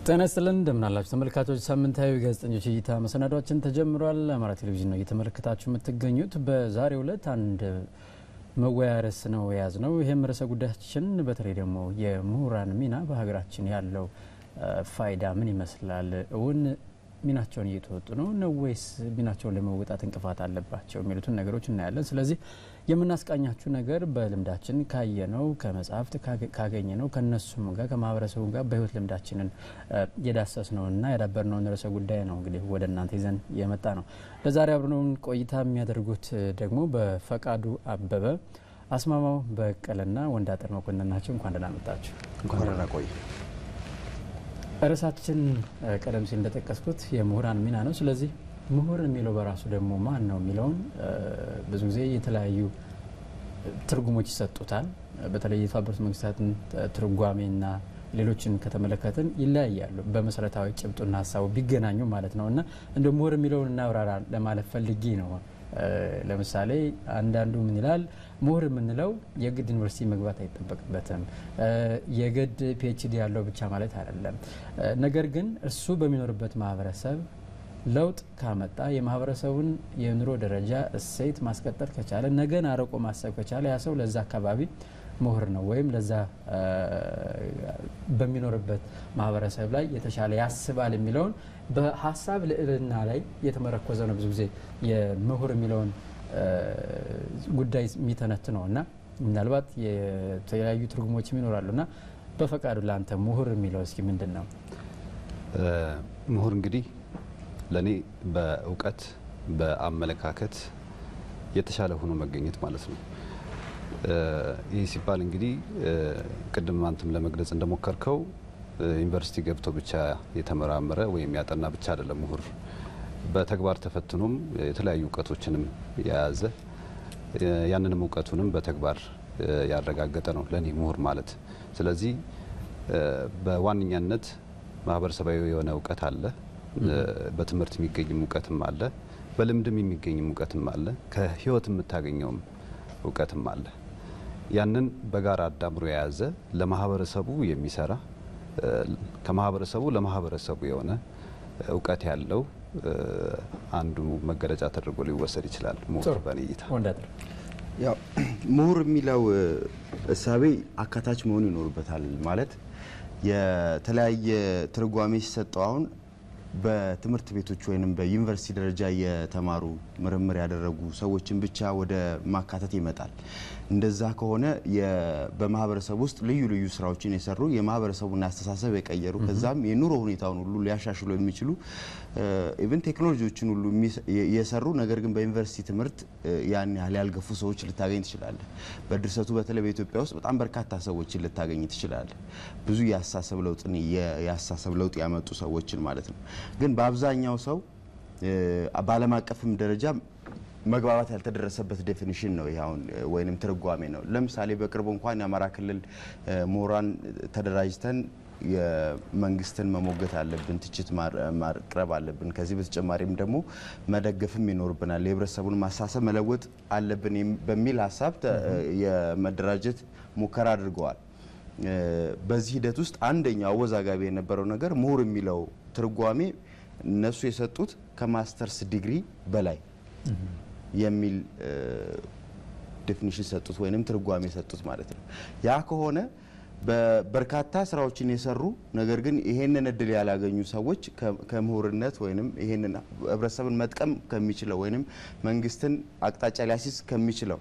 ጤና ይስጥልን እንደምናላችሁ ተመልካቾች፣ ሳምንታዊ ጋዜጠኞች እይታ መሰናዷችን ተጀምሯል። አማራ ቴሌቪዥን ነው እየተመለከታችሁ የምትገኙት። በዛሬው ዕለት አንድ መወያ ርዕስ ነው የያዝ ነው። ይህም ርዕሰ ጉዳያችን በተለይ ደግሞ የምሁራን ሚና በሀገራችን ያለው ፋይዳ ምን ይመስላል? እውን ሚናቸውን እየተወጡ ነው ነው ወይስ ሚናቸውን ለመወጣት እንቅፋት አለባቸው? የሚሉትን ነገሮች እናያለን። ስለዚህ የምናስቃኛችሁ ነገር በልምዳችን ካየነው ከመጽሐፍት ካገኘነው ከነሱም ጋር ከማህበረሰቡ ጋር በህይወት ልምዳችንን የዳሰስነውና ያዳበርነውን ርዕሰ ጉዳይ ነው እንግዲህ ወደ እናንተ ይዘን የመጣ ነው። ለዛሬ አብረነውን ቆይታ የሚያደርጉት ደግሞ በፈቃዱ አበበ፣ አስማማው በቀለና ወንዳጥር መኮንን ናቸው። እንኳን ደህና መጣችሁ። እንኳን ደህና ቆይ። ርዕሳችን ቀደም ሲል እንደጠቀስኩት የምሁራን ሚና ነው። ስለዚህ ምሁር የሚለው በራሱ ደግሞ ማን ነው የሚለውን ብዙ ጊዜ የተለያዩ ትርጉሞች ይሰጡታል። በተለይ የተባበሩት መንግስታትን ትርጓሜና ሌሎችን ከተመለከትን ይለያያሉ። በመሰረታዊ ጭብጡና ሀሳቡ ቢገናኙ ማለት ነው እና እንደ ምሁር የሚለውን እናብራራ ለማለት ፈልጌ ነው። ለምሳሌ አንዳንዱ ምን ይላል? ምሁር የምንለው የግድ ዩኒቨርሲቲ መግባት አይጠበቅበትም፣ የግድ ፒኤችዲ ያለው ብቻ ማለት አይደለም። ነገር ግን እሱ በሚኖርበት ማህበረሰብ ለውጥ ካመጣ የማህበረሰቡን የኑሮ ደረጃ እሴት ማስቀጠል ከቻለ ነገን አርቆ ማሰብ ከቻለ ያ ሰው ለዛ አካባቢ ምሁር ነው ወይም ለዛ በሚኖርበት ማህበረሰብ ላይ የተሻለ ያስባል የሚለውን በሀሳብ ልዕልና ላይ የተመረኮዘ ነው። ብዙ ጊዜ የምሁር የሚለውን ጉዳይ የሚተነት ነው እና ምናልባት የተለያዩ ትርጉሞችም ይኖራሉ እና በፈቃዱ ለአንተ ምሁር የሚለው እስኪ ምንድን ነው? ምሁር እንግዲህ ለእኔ በእውቀት በአመለካከት የተሻለ ሆኖ መገኘት ማለት ነው። ይህ ሲባል እንግዲህ ቅድም አንተም ለመግለጽ እንደሞከርከው ዩኒቨርሲቲ ገብቶ ብቻ የተመራመረ ወይም ያጠና ብቻ አይደለም ምሁር። በተግባር ተፈትኖም የተለያዩ እውቀቶችንም የያዘ ያንንም እውቀቱንም በተግባር ያረጋገጠ ነው ለእኔ ምሁር ማለት። ስለዚህ በዋነኛነት ማህበረሰባዊ የሆነ እውቀት አለ በትምህርት የሚገኝም እውቀትም አለ፣ በልምድም የሚገኝም እውቀትም አለ፣ ከህይወት የምታገኘውም እውቀትም አለ። ያንን በጋራ አዳምሮ የያዘ ለማህበረሰቡ የሚሰራ ከማህበረሰቡ ለማህበረሰቡ የሆነ እውቀት ያለው አንዱ መገለጫ ተደርጎ ሊወሰድ ይችላል ምሁር በእኔ እይታ። ያው ምሁር የሚለው እሳቤ አካታች መሆን ይኖርበታል። ማለት የተለያየ ትርጓሜ ሲሰጠው አሁን በትምህርት ቤቶች ወይም በዩኒቨርሲቲ ደረጃ የተማሩ ምርምር ያደረጉ ሰዎችን ብቻ ወደ ማካተት ይመጣል። እንደዛ ከሆነ በማህበረሰብ ውስጥ ልዩ ልዩ ስራዎችን የሰሩ የማህበረሰቡን አስተሳሰብ የቀየሩ ከዛም የኑሮ ሁኔታውን ሁሉ ሊያሻሽሉ የሚችሉ ኢቨን ቴክኖሎጂዎችን ሁሉ የሰሩ ነገር ግን በዩኒቨርሲቲ ትምህርት ያን ያህል ያልገፉ ሰዎች ልታገኝ ትችላለህ። በድርሰቱ በተለይ በኢትዮጵያ ውስጥ በጣም በርካታ ሰዎችን ልታገኝ ትችላለህ። ብዙ የአስተሳሰብ ለውጥን የአስተሳሰብ ለውጥ ያመጡ ሰዎችን ማለት ነው። ግን በአብዛኛው ሰው በዓለም አቀፍም ደረጃ መግባባት ያልተደረሰበት ዴፊኒሽን ነው ይሄ አሁን ወይንም ትርጓሜ ነው። ለምሳሌ በቅርቡ እንኳን የአማራ ክልል ምሁራን ተደራጅተን የመንግስትን መሞገት አለብን፣ ትችት ማቅረብ አለብን። ከዚህ በተጨማሪም ደግሞ መደገፍም ይኖርብናል፣ የህብረተሰቡን ማሳሰብ መለወጥ አለብን በሚል ሀሳብ የመደራጀት ሙከራ አድርገዋል። በዚህ ሂደት ውስጥ አንደኛው አወዛጋቢ የነበረው ነገር ምሁር የሚለው ትርጓሜ እነሱ የሰጡት ከማስተርስ ዲግሪ በላይ የሚል ዴፊኒሽን ሰጡት ወይንም ትርጓሜ ሰጡት ማለት ነው። ያ ከሆነ በርካታ ስራዎችን የሰሩ ነገር ግን ይሄንን እድል ያላገኙ ሰዎች ከምሁርነት ወይንም ይሄንን ህብረተሰብን መጥቀም ከሚችለው ወይንም መንግስትን አቅጣጫ ሊያሲዝ ከሚችለው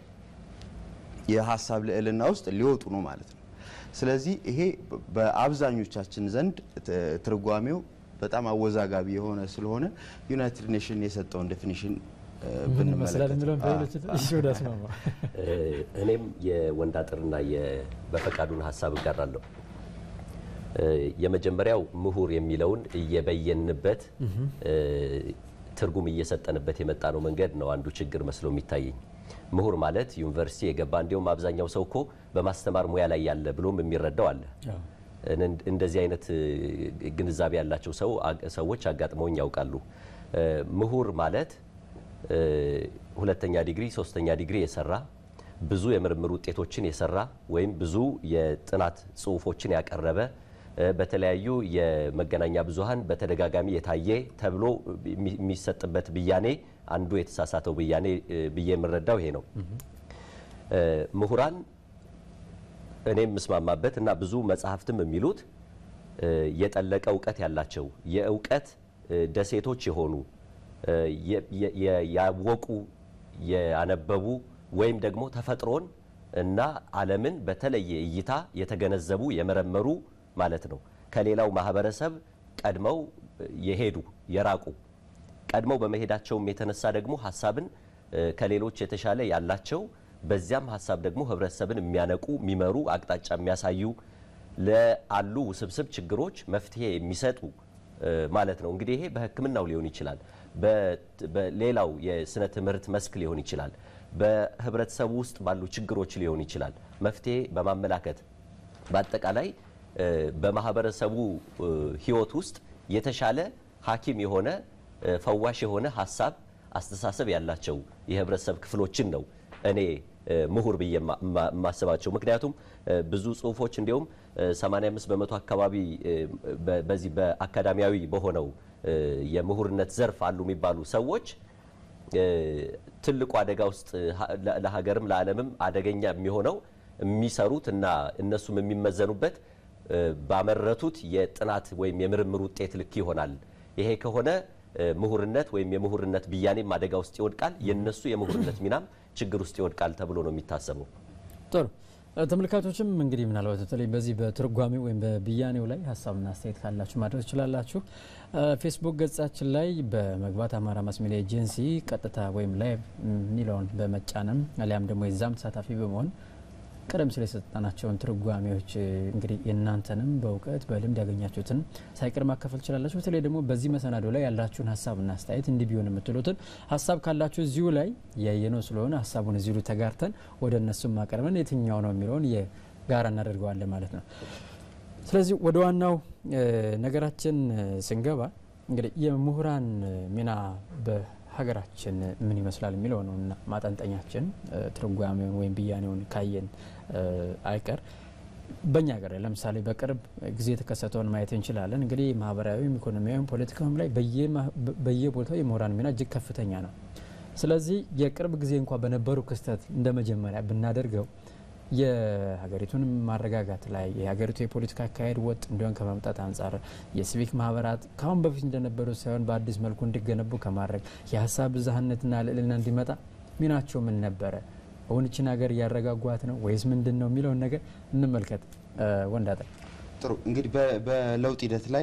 የሀሳብ ልዕልና ውስጥ ሊወጡ ነው ማለት ነው። ስለዚህ ይሄ በአብዛኞቻችን ዘንድ ትርጓሜው በጣም አወዛጋቢ የሆነ ስለሆነ ዩናይትድ ኔሽን የሰጠውን ዴፊኒሽን እኔም የወንዳጥርና በፈቃዱን ሀሳብ እጋራለሁ። የመጀመሪያው ምሁር የሚለውን እየበየንበት ትርጉም እየሰጠንበት የመጣ ነው መንገድ ነው አንዱ ችግር መስሎ የሚታየኝ። ምሁር ማለት ዩኒቨርሲቲ የገባ እንዲሁም አብዛኛው ሰው እኮ በማስተማር ሙያ ላይ ያለ ብሎም የሚረዳው አለ። እንደዚህ አይነት ግንዛቤ ያላቸው ሰዎች አጋጥመውኝ ያውቃሉ። ምሁር ማለት ሁለተኛ ዲግሪ ሶስተኛ ዲግሪ የሰራ ብዙ የምርምር ውጤቶችን የሰራ ወይም ብዙ የጥናት ጽሁፎችን ያቀረበ በተለያዩ የመገናኛ ብዙኃን በተደጋጋሚ የታየ ተብሎ የሚሰጥበት ብያኔ አንዱ የተሳሳተው ብያኔ ብዬ የምረዳው ይሄ ነው። ምሁራን እኔ የምስማማበት እና ብዙ መጽሐፍትም የሚሉት የጠለቀ እውቀት ያላቸው የእውቀት ደሴቶች የሆኑ ያወቁ ያነበቡ ወይም ደግሞ ተፈጥሮን እና ዓለምን በተለየ እይታ የተገነዘቡ የመረመሩ ማለት ነው። ከሌላው ማህበረሰብ ቀድመው የሄዱ የራቁ ቀድመው በመሄዳቸውም የተነሳ ደግሞ ሀሳብን ከሌሎች የተሻለ ያላቸው በዚያም ሀሳብ ደግሞ ህብረተሰብን የሚያነቁ የሚመሩ አቅጣጫ የሚያሳዩ ለአሉ ውስብስብ ችግሮች መፍትሄ የሚሰጡ ማለት ነው። እንግዲህ ይሄ በሕክምናው ሊሆን ይችላል፣ በሌላው የስነ ትምህርት መስክ ሊሆን ይችላል፣ በህብረተሰቡ ውስጥ ባሉ ችግሮች ሊሆን ይችላል። መፍትሄ በማመላከት በአጠቃላይ በማህበረሰቡ ህይወት ውስጥ የተሻለ ሐኪም የሆነ ፈዋሽ የሆነ ሀሳብ አስተሳሰብ ያላቸው የህብረተሰብ ክፍሎችን ነው እኔ ምሁር ብዬ የማስባቸው። ምክንያቱም ብዙ ጽሁፎች እንዲሁም 85 በመቶ አካባቢ በዚህ በአካዳሚያዊ በሆነው የምሁርነት ዘርፍ አሉ የሚባሉ ሰዎች ትልቁ አደጋ ውስጥ ለሀገርም ለዓለምም አደገኛ የሚሆነው የሚሰሩት እና እነሱም የሚመዘኑበት ባመረቱት የጥናት ወይም የምርምር ውጤት ልክ ይሆናል። ይሄ ከሆነ ምሁርነት ወይም የምሁርነት ብያኔም አደጋ ውስጥ ይወድቃል፣ የነሱ የምሁርነት ሚናም ችግር ውስጥ ይወድቃል ተብሎ ነው የሚታሰበው። ጥሩ ተመልካቾችም እንግዲህ ምናልባት በተለይ በዚህ በትርጓሜው ወይም በብያኔው ላይ ሀሳብና አስተያየት ካላችሁ ማድረግ ትችላላችሁ። ፌስቡክ ገጻችን ላይ በመግባት አማራ ማስ ሚዲያ ኤጀንሲ ቀጥታ ወይም ላይቭ የሚለውን በመጫንም አሊያም ደግሞ የዛም ተሳታፊ በመሆን ቀደም ሲል የሰጠናቸውን ትርጓሜዎች እንግዲህ የእናንተንም በእውቀት በልምድ ያገኛችሁትን ሳይቀር ማካፈል ትችላላችሁ። በተለይ ደግሞ በዚህ መሰናዶ ላይ ያላችሁን ሀሳብና አስተያየት እንዲህ ቢሆን የምትሉትን ሀሳብ ካላችሁ እዚሁ ላይ ያየነው ስለሆነ ሀሳቡን እዚሁ ተጋርተን ወደ እነሱም ማቀርበን የትኛው ነው የሚለውን የጋራ እናደርገዋለን ማለት ነው። ስለዚህ ወደ ዋናው ነገራችን ስንገባ እንግዲህ የምሁራን ሚና ሀገራችን ምን ይመስላል የሚለው ነው እና ማጠንጠኛችን ትርጓሜውን ወይም ብያኔውን ካየን አይቀር በእኛ ሀገር ላይ ለምሳሌ በቅርብ ጊዜ የተከሰተውን ማየት እንችላለን። እንግዲህ ማህበራዊም፣ ኢኮኖሚያዊም ፖለቲካዊም ላይ በየቦታው የምሁራን ሚና እጅግ ከፍተኛ ነው። ስለዚህ የቅርብ ጊዜ እንኳ በነበሩ ክስተት እንደ መጀመሪያ ብናደርገው የሀገሪቱን ማረጋጋት ላይ የሀገሪቱ የፖለቲካ አካሄድ ወጥ እንዲሆን ከማምጣት አንጻር የሲቪክ ማህበራት ከአሁን በፊት እንደነበሩ ሳይሆን በአዲስ መልኩ እንዲገነቡ ከማድረግ የሀሳብ ብዝሃነትና ልዕልና እንዲመጣ ሚናቸው ምን ነበረ? እውንችን ሀገር እያረጋጓት ነው ወይስ ምንድን ነው የሚለውን ነገር እንመልከት። ወንዳጠ ጥሩ እንግዲህ በለውጥ ሂደት ላይ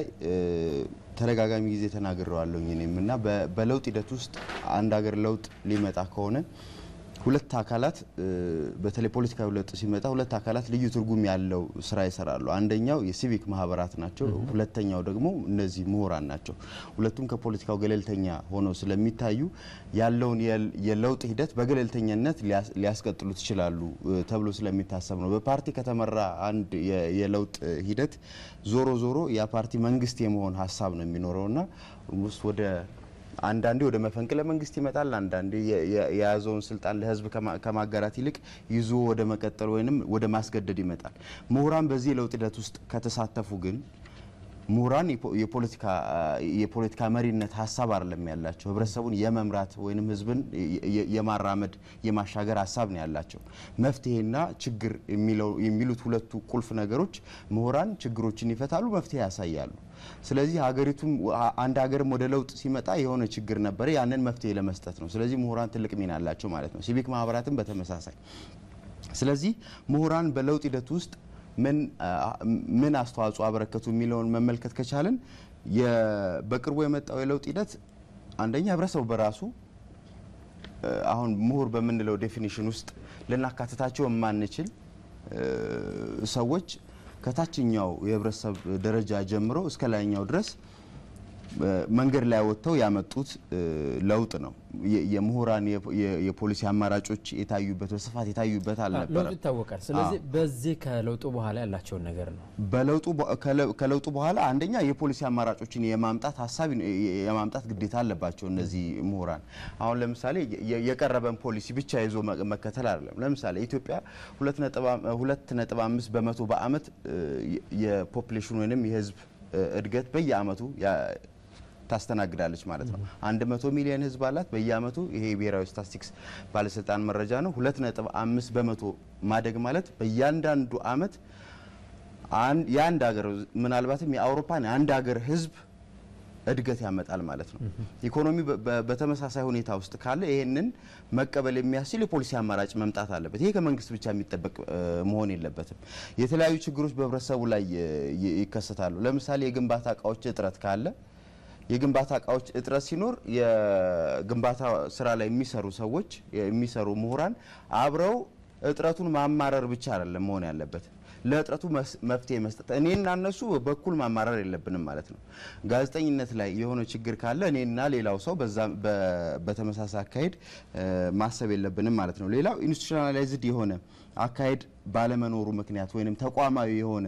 ተደጋጋሚ ጊዜ ተናግረዋለሁኝ እኔም እና በለውጥ ሂደት ውስጥ አንድ ሀገር ለውጥ ሊመጣ ከሆነ ሁለት አካላት በተለይ ፖለቲካዊ ለውጥ ሲመጣ ሁለት አካላት ልዩ ትርጉም ያለው ስራ ይሰራሉ። አንደኛው የሲቪክ ማህበራት ናቸው። ሁለተኛው ደግሞ እነዚህ ምሁራን ናቸው። ሁለቱም ከፖለቲካው ገለልተኛ ሆነው ስለሚታዩ ያለውን የለውጥ ሂደት በገለልተኝነት ሊያስቀጥሉት ይችላሉ ተብሎ ስለሚታሰብ ነው። በፓርቲ ከተመራ አንድ የለውጥ ሂደት ዞሮ ዞሮ ያ ፓርቲ መንግስት የመሆን ሀሳብ ነው የሚኖረውና ውስጥ ወደ አንዳንዴ ወደ መፈንቅለ መንግስት ይመጣል። አንዳንዴ የያዘውን ስልጣን ለህዝብ ከማጋራት ይልቅ ይዞ ወደ መቀጠል ወይም ወደ ማስገደድ ይመጣል። ምሁራን በዚህ የለውጥ ሂደት ውስጥ ከተሳተፉ ግን ምሁራን የፖለቲካ መሪነት ሀሳብ አይደለም ያላቸው፣ ህብረተሰቡን የመምራት ወይም ህዝብን የማራመድ የማሻገር ሀሳብ ነው ያላቸው። መፍትሄና ችግር የሚሉት ሁለቱ ቁልፍ ነገሮች ምሁራን ችግሮችን ይፈታሉ፣ መፍትሄ ያሳያሉ። ስለዚህ ሀገሪቱም አንድ ሀገርም ወደ ለውጥ ሲመጣ የሆነ ችግር ነበረ፣ ያንን መፍትሄ ለመስጠት ነው። ስለዚህ ምሁራን ትልቅ ሚና አላቸው ማለት ነው። ሲቪክ ማህበራትም በተመሳሳይ። ስለዚህ ምሁራን በለውጥ ሂደት ውስጥ ምን አስተዋጽኦ አበረከቱ የሚለውን መመልከት ከቻልን በቅርቡ የመጣው የለውጥ ሂደት አንደኛ ህብረተሰቡ በራሱ አሁን ምሁር በምንለው ዴፊኒሽን ውስጥ ልናካትታቸው የማንችል ሰዎች ከታችኛው የህብረተሰብ ደረጃ ጀምሮ እስከ ላይኛው ድረስ መንገድ ላይ ወጥተው ያመጡት ለውጥ ነው። የምሁራን የፖሊሲ አማራጮች የታዩበት በስፋት የታዩበት ለውጡ አልነበረም። ይታወቃል። ስለዚህ በዚህ ከለውጡ በኋላ ያላቸውን ነገር ነው በለውጡ ከለውጡ በኋላ አንደኛ የፖሊሲ አማራጮችን የማምጣት ሀሳብ የማምጣት ግዴታ አለባቸው እነዚህ ምሁራን። አሁን ለምሳሌ የቀረበን ፖሊሲ ብቻ ይዞ መከተል አይደለም። ለምሳሌ ኢትዮጵያ ሁለት ነጥብ አምስት በመቶ በአመት የፖፕሌሽን ወይም የህዝብ እድገት በየአመቱ ታስተናግዳለች ማለት ነው። አንድ መቶ ሚሊዮን ህዝብ አላት በየአመቱ። ይሄ የብሔራዊ ስታቲስቲክስ ባለስልጣን መረጃ ነው። ሁለት ነጥብ አምስት በመቶ ማደግ ማለት በእያንዳንዱ አመት የአንድ ሀገር ምናልባትም የአውሮፓን የአንድ ሀገር ህዝብ እድገት ያመጣል ማለት ነው። ኢኮኖሚ በተመሳሳይ ሁኔታ ውስጥ ካለ ይህንን መቀበል የሚያስችል የፖሊሲ አማራጭ መምጣት አለበት። ይሄ ከመንግስት ብቻ የሚጠበቅ መሆን የለበትም። የተለያዩ ችግሮች በህብረተሰቡ ላይ ይከሰታሉ። ለምሳሌ የግንባታ እቃዎች እጥረት ካለ የግንባታ እቃዎች እጥረት ሲኖር የግንባታ ስራ ላይ የሚሰሩ ሰዎች የሚሰሩ ምሁራን አብረው እጥረቱን ማማረር ብቻ አይደለም መሆን ያለበት ለእጥረቱ መፍትሄ መስጠት እኔና እነሱ በኩል ማማረር የለብንም ማለት ነው። ጋዜጠኝነት ላይ የሆነ ችግር ካለ እኔና ሌላው ሰው በዛ በተመሳሳይ አካሄድ ማሰብ የለብንም ማለት ነው። ሌላው ኢንስቲቱሽናላይዝድ የሆነ አካሄድ ባለመኖሩ ምክንያት ወይንም ተቋማዊ የሆነ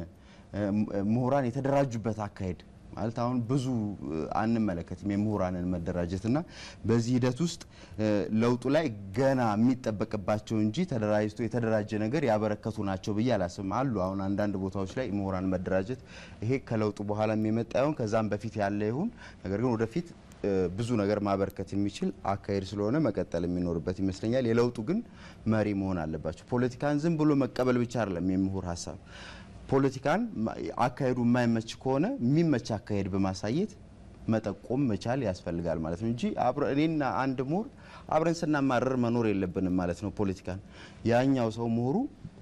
ምሁራን የተደራጁበት አካሄድ ማለት አሁን ብዙ አንመለከትም የምሁራንን መደራጀት እና በዚህ ሂደት ውስጥ ለውጡ ላይ ገና የሚጠበቅባቸው እንጂ ተደራጅቶ የተደራጀ ነገር ያበረከቱ ናቸው ብዬ አላስብም። አሉ አሁን አንዳንድ ቦታዎች ላይ ምሁራን መደራጀት ይሄ ከለውጡ በኋላ የመጣ ይሁን ከዛም በፊት ያለ ይሁን ነገር ግን ወደፊት ብዙ ነገር ማበርከት የሚችል አካሄድ ስለሆነ መቀጠል የሚኖርበት ይመስለኛል። የለውጡ ግን መሪ መሆን አለባቸው። ፖለቲካን ዝም ብሎ መቀበል ብቻ አይደለም የምሁር ሀሳብ ፖለቲካን አካሄዱ የማይመች ከሆነ የሚመች አካሄድ በማሳየት መጠቆም መቻል ያስፈልጋል ማለት ነው እንጂ እኔና አንድ ምሁር አብረን ስናማረር መኖር የለብንም ማለት ነው። ፖለቲካን ያኛው ሰው ምሁሩ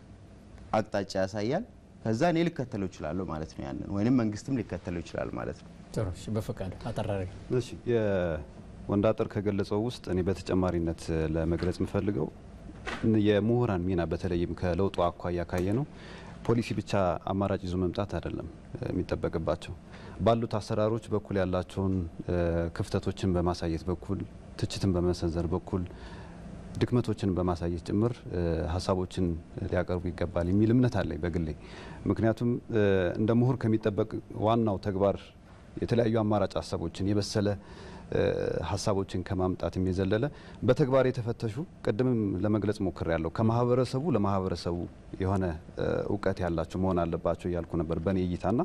አቅጣጫ ያሳያል፣ ከዛ እኔ ልከተለው እችላለሁ ማለት ነው። ያንን ወይንም መንግስትም ሊከተለው ይችላል ማለት ነው። ጥሩ እሺ፣ በፈቃዱ አጠራሪ እሺ የወንዳጥር ከገለጸው ውስጥ እኔ በተጨማሪነት ለመግለጽ የምፈልገው የምሁራን ሚና በተለይም ከለውጡ አኳያ ካየ ነው ፖሊሲ ብቻ አማራጭ ይዞ መምጣት አይደለም የሚጠበቅባቸው። ባሉት አሰራሮች በኩል ያላቸውን ክፍተቶችን በማሳየት በኩል ትችትን በመሰንዘር በኩል ድክመቶችን በማሳየት ጭምር ሀሳቦችን ሊያቀርቡ ይገባል የሚል እምነት አለኝ በግሌ። ምክንያቱም እንደ ምሁር ከሚጠበቅ ዋናው ተግባር የተለያዩ አማራጭ ሀሳቦችን የበሰለ ሀሳቦችን ከማምጣትም የዘለለ በተግባር የተፈተሹ ቅድምም ለመግለጽ ሞክር ያለው ከማህበረሰቡ ለማህበረሰቡ የሆነ እውቀት ያላቸው መሆን አለባቸው እያልኩ ነበር በእኔ እይታና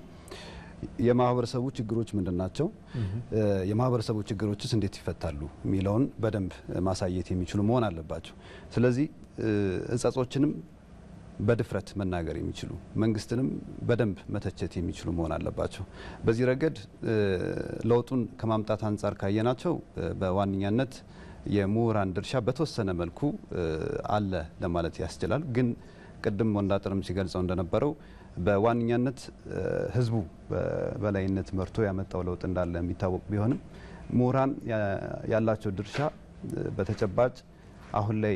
የማህበረሰቡ ችግሮች ምንድን ናቸው፣ የማህበረሰቡ ችግሮችስ እንዴት ይፈታሉ የሚለውን በደንብ ማሳየት የሚችሉ መሆን አለባቸው። ስለዚህ እጸጾችንም በድፍረት መናገር የሚችሉ መንግስትንም በደንብ መተቸት የሚችሉ መሆን አለባቸው። በዚህ ረገድ ለውጡን ከማምጣት አንጻር ካየናቸው በዋነኛነት የምሁራን ድርሻ በተወሰነ መልኩ አለ ለማለት ያስችላል። ግን ቅድም ወንዳጥርም ሲገልጸው እንደነበረው በዋነኛነት ህዝቡ በበላይነት መርቶ ያመጣው ለውጥ እንዳለ የሚታወቅ ቢሆንም ምሁራን ያላቸው ድርሻ በተጨባጭ አሁን ላይ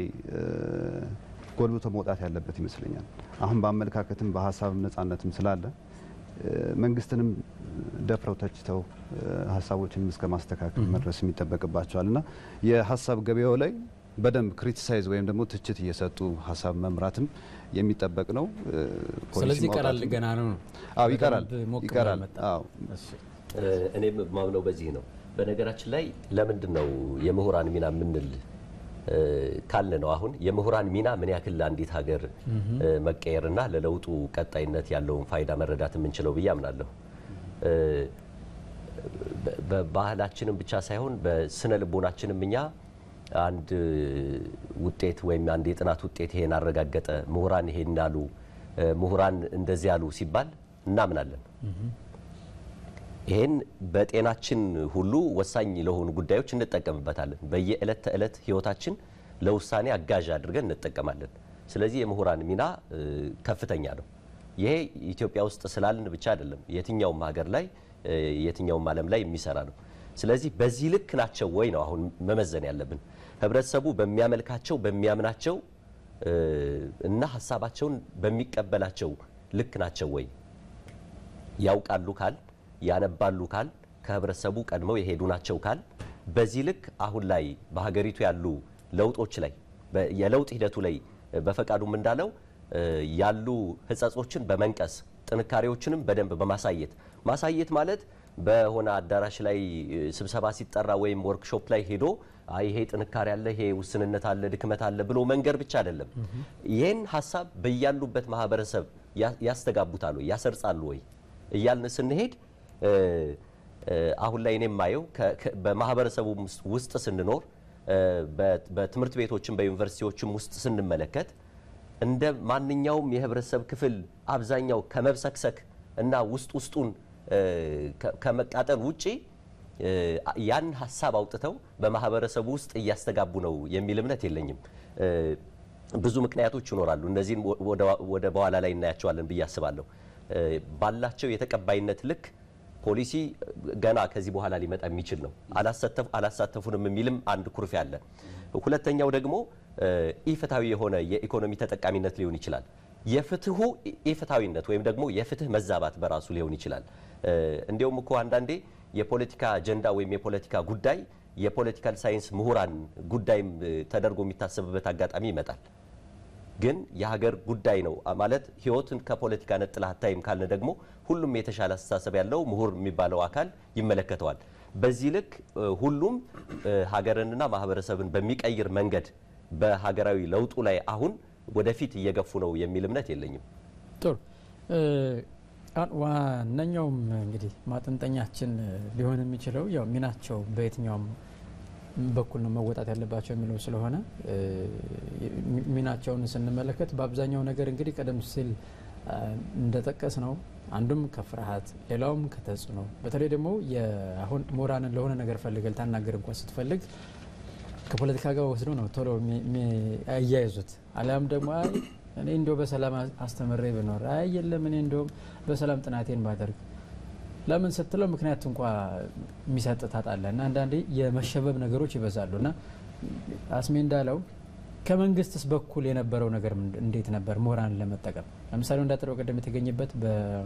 ጎልብቶ መውጣት ያለበት ይመስለኛል። አሁን በአመለካከትም በሀሳብም ነጻነትም ስላለ መንግስትንም ደፍረው ተችተው ሀሳቦችንም እስከ ማስተካከል መድረስ የሚጠበቅባቸዋል እና የሀሳብ ገበያው ላይ በደንብ ክሪቲሳይዝ ወይም ደግሞ ትችት እየሰጡ ሀሳብ መምራትም የሚጠበቅ ነው። ስለዚህ ይቀራል ገና ነው። አዎ ይቀራል በደንብ ሞቅ ይቀራል። ብሎ መጣ። አዎ እኔም ማምነው በዚህ ነው። በነገራችን ላይ ለምንድን ነው የምሁራን ሚና የምንል ካለ ነው አሁን የምሁራን ሚና ምን ያክል ለአንዲት ሀገር መቀየርና ለለውጡ ቀጣይነት ያለውን ፋይዳ መረዳት የምንችለው ብዬ አምናለሁ። በባህላችንም ብቻ ሳይሆን በስነ ልቦናችንም እኛ አንድ ውጤት ወይም አንድ የጥናት ውጤት ይሄን አረጋገጠ፣ ምሁራን ይሄን አሉ፣ ምሁራን እንደዚህ ያሉ ሲባል እናምናለን። ይሄን በጤናችን ሁሉ ወሳኝ ለሆኑ ጉዳዮች እንጠቀምበታለን። በየዕለት ተዕለት ህይወታችን ለውሳኔ አጋዥ አድርገን እንጠቀማለን። ስለዚህ የምሁራን ሚና ከፍተኛ ነው። ይሄ ኢትዮጵያ ውስጥ ስላልን ብቻ አይደለም፣ የትኛውም ሀገር ላይ የትኛውም ዓለም ላይ የሚሰራ ነው። ስለዚህ በዚህ ልክ ናቸው ወይ ነው አሁን መመዘን ያለብን። ህብረተሰቡ በሚያመልካቸው በሚያምናቸው እና ሀሳባቸውን በሚቀበላቸው ልክ ናቸው ወይ ያውቃሉ ካል ያነባሉ ካል ከህብረተሰቡ ቀድመው የሄዱ ናቸው ካል በዚህ ልክ አሁን ላይ በሀገሪቱ ያሉ ለውጦች ላይ በ- የለውጥ ሂደቱ ላይ በፈቃዱም እንዳለው እ፣ ያሉ ህጸጾችን በመንቀስ ጥንካሬዎችንም በደንብ በማሳየት ማሳየት ማለት በሆነ አዳራሽ ላይ እ፣ ስብሰባ ሲጠራ ወይም ወርክሾፕ ላይ ሄዶ አይ ይሄ ጥንካሬ አለ፣ ይሄ ውስንነት አለ፣ ድክመት አለ ብሎ መንገር ብቻ አይደለም። ይህን ሀሳብ በያሉበት ማህበረሰብ ያ- ያስተጋቡታል ወይ ያሰርጻሉ ወይ እያልን ስንሄድ እ፣ እ፣ አሁን ላይ እኔ የማየው ከ- ከ- በማህበረሰቡ ውስጥ- ውስጥ ስንኖር እ፣ በ- በትምህርት ቤቶችም በዩኒቨርሲቲዎችም ውስጥ ስንመለከት እንደ ማንኛውም የህብረተሰብ ክፍል አብዛኛው ከመብሰክሰክ እና ውስጥ ውስጡን እ፣ ከ- ከመቃጠል ውጪ እ፣ ያን ሀሳብ አውጥተው በማህበረሰቡ ውስጥ እያስተጋቡ ነው የሚል እምነት የለኝም። እ፣ ብዙ ምክንያቶች ይኖራሉ። እነዚህን ወ- ወደ- ወደ በኋላ ላይ እናያቸዋለን ብዬ አስባለሁ። እ፣ ባላቸው የተቀባይነት ልክ ፖሊሲ ገና ከዚህ በኋላ ሊመጣ የሚችል ነው። አላሳተፍ አላሳተፉንም የሚልም አንድ ኩርፊያ አለ። ሁለተኛው ደግሞ እ፣ ኢፍትሐዊ የሆነ የኢኮኖሚ ተጠቃሚነት ሊሆን ይችላል። የፍትሁ ኢ- ኢፍትሐዊነት ወይም ደግሞ የፍትህ መዛባት በራሱ ሊሆን ይችላል። እ፣ እንዲያውም እኮ አንዳንዴ የፖለቲካ አጀንዳ ወይም የፖለቲካ ጉዳይ የፖለቲካል ሳይንስ ምሁራን ጉዳይም እ፣ ተደርጎ የሚታሰብበት አጋጣሚ ይመጣል። ግን የሀገር ጉዳይ ነው ማለት ህይወትን ከፖለቲካ ነጥላ አታይም ካልን ደግሞ ሁሉም የተሻለ አስተሳሰብ ያለው ምሁር የሚባለው አካል ይመለከተዋል። በዚህ ልክ እ፣ ሁሉም እ፣ ሀገርንና ማህበረሰብን በሚቀይር መንገድ በሀገራዊ ለውጡ ላይ አሁን ወደፊት እየገፉ ነው የሚል እምነት የለኝም። ጥሩ እ፣ አሁን ዋነኛውም እንግዲህ ማጠንጠኛችን ሊሆን የሚችለው ያው ሚናቸው በየትኛውም በኩል ነው መወጣት ያለባቸው የሚለው ስለሆነ እ፣ ሚ- ሚናቸውን ስንመለከት በአብዛኛው ነገር እንግዲህ ቀደም ሲል አ፣ እንደጠቀስ ነው አንዱም ከፍርሃት ሌላውም ከተጽዕኖ በተለይ ደግሞ የአሁን ምሁራንን ለሆነ ነገር ፈልገ ልታናገር እንኳን ስትፈልግ ከፖለቲካ ጋር ወስዶ ነው ቶሎ የሚያያይዙት። አሊያም ደግሞ አይ እኔ እንዲያው በሰላም አስተምሬ ብኖር፣ አይ የለም እኔ እንዲያውም በሰላም ጥናቴን ባደርግ ለምን ስትለው ምክንያት እንኳ የሚሰጥ ታጣለህ እና አንዳንዴ የመሸበብ ነገሮች ይበዛሉ እና አስሜ እንዳለው ከመንግስትስ በኩል የነበረው ነገር ምንድ- እንዴት ነበር ምሁራንን ለመጠቀም ለምሳሌ እንዳጠረው ቀደም የተገኘበት በ-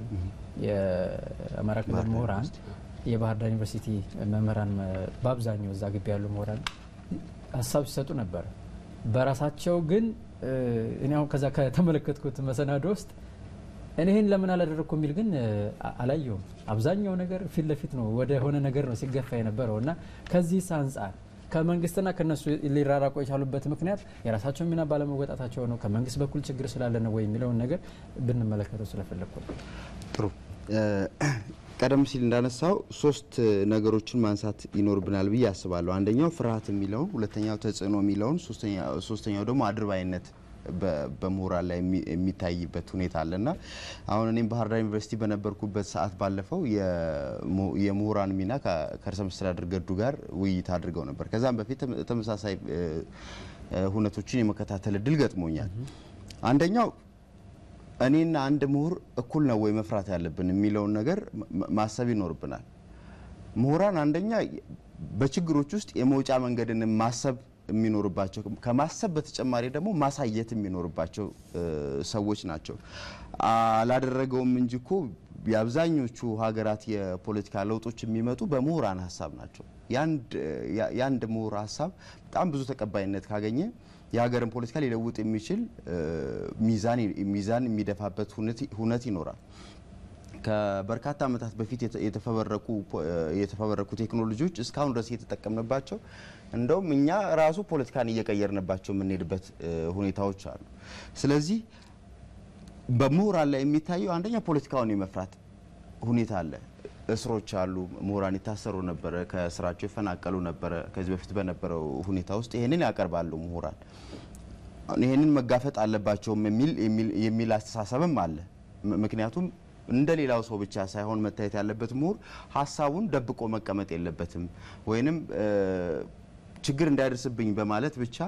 የአማራ ክልል ባህር ዳር ምሁራን ዩኒቨርሲቲ የባህር ዳር ዩኒቨርሲቲ መምህራን መ- በአብዛኛው እዛ ግቢ ያሉ ምሁራን ሀሳብ ሲሰጡ ነበር። በራሳቸው ግን እ፣ እኔ አሁን ከዛ ከተመለከትኩት መሰናዶ ውስጥ እኔ ይህን ለምን አላደረግኩ የሚል ግን እ፣ አ- አላየውም። አብዛኛው ነገር ፊት ለፊት ነው ወደ ሆነ ነገር ነው ሲገፋ የነበረው እና ከዚህስ አንጻር ከመንግስትና ከነሱ ሊራራቁ የቻሉበት ምክንያት የራሳቸው ሚና ባለመወጣታቸው ነው፣ ከመንግስት በኩል ችግር ስላለ ነው ወይ የሚለውን ነገር ብንመለከተው ስለፈለግኩ ነው። ጥሩ እ፣ ቀደም ሲል እንዳነሳው ሶስት ነገሮችን ማንሳት ይኖርብናል ብዬ አስባለሁ። አንደኛው ፍርሃት የሚለውን፣ ሁለተኛው ተጽዕኖ የሚለውን፣ ሶስተኛ- ሶስተኛው ደግሞ አድርባይነት በ- በምሁራን ላይ የሚ- የሚታይበት ሁኔታ አለና አሁን እኔም ባህር ዳር ዩኒቨርሲቲ በነበርኩበት ሰዓት ባለፈው የሙ- የምሁራን ሚና ከ- ከርዕሰ መስተዳድር ገዱ ጋር ውይይት አድርገው ነበር። ከዛም በፊት ተመ- ተመሳሳይ እ፣ እ፣ ሁነቶችን የመከታተል እድል ገጥሞኛል። አንደኛው እኔና አንድ ምሁር እኩል ነው ወይ መፍራት ያለብን የሚለውን ነገር ማ- ማሰብ ይኖርብናል። ምሁራን አንደኛ በችግሮች ውስጥ የመውጫ መንገድን ማሰብ የሚኖርባቸው ከማሰብ በተጨማሪ ደግሞ ማሳየት የሚኖርባቸው እ፣ ሰዎች ናቸው። አላደረገውም እንጂ እኮ የአብዛኞቹ ሀገራት የፖለቲካ ለውጦች የሚመጡ በምሁራን ሀሳብ ናቸው። የአንድ ያ- የአንድ ምሁር ሀሳብ በጣም ብዙ ተቀባይነት ካገኘ የሀገርን ፖለቲካ ሊለውጥ የሚችል እ፣ ሚዛን ሚዛን የሚደፋበት ሁነት- ሁነት ይኖራል። ከበርካታ ዓመታት በፊት የተ- የተፈበረኩ ፖ- የተፈበረኩ ቴክኖሎጂዎች እስካሁን ድረስ እየተጠቀምንባቸው እንደውም እኛ ራሱ ፖለቲካን እየቀየርንባቸው የምንሄድበት እ፣ ሁኔታዎች አሉ። ስለዚህ በምሁራን ላይ የሚታየው አንደኛ ፖለቲካውን የመፍራት ሁኔታ አለ። እስሮች አሉ። ምሁራን ይታሰሩ ነበረ፣ ከስራቸው ይፈናቀሉ ነበረ። ከዚህ በፊት በነበረው ሁኔታ ውስጥ ይህንን ያቀርባሉ ምሁራን ይህንን መጋፈጥ አለባቸውም የሚል የሚል- የሚል አስተሳሰብም አለ። ም- ምክንያቱም እንደ ሌላው ሰው ብቻ ሳይሆን መታየት ያለበት ምሁር ሀሳቡን ደብቆ መቀመጥ የለበትም ወይንም እ፣ ችግር እንዳይደርስብኝ በማለት ብቻ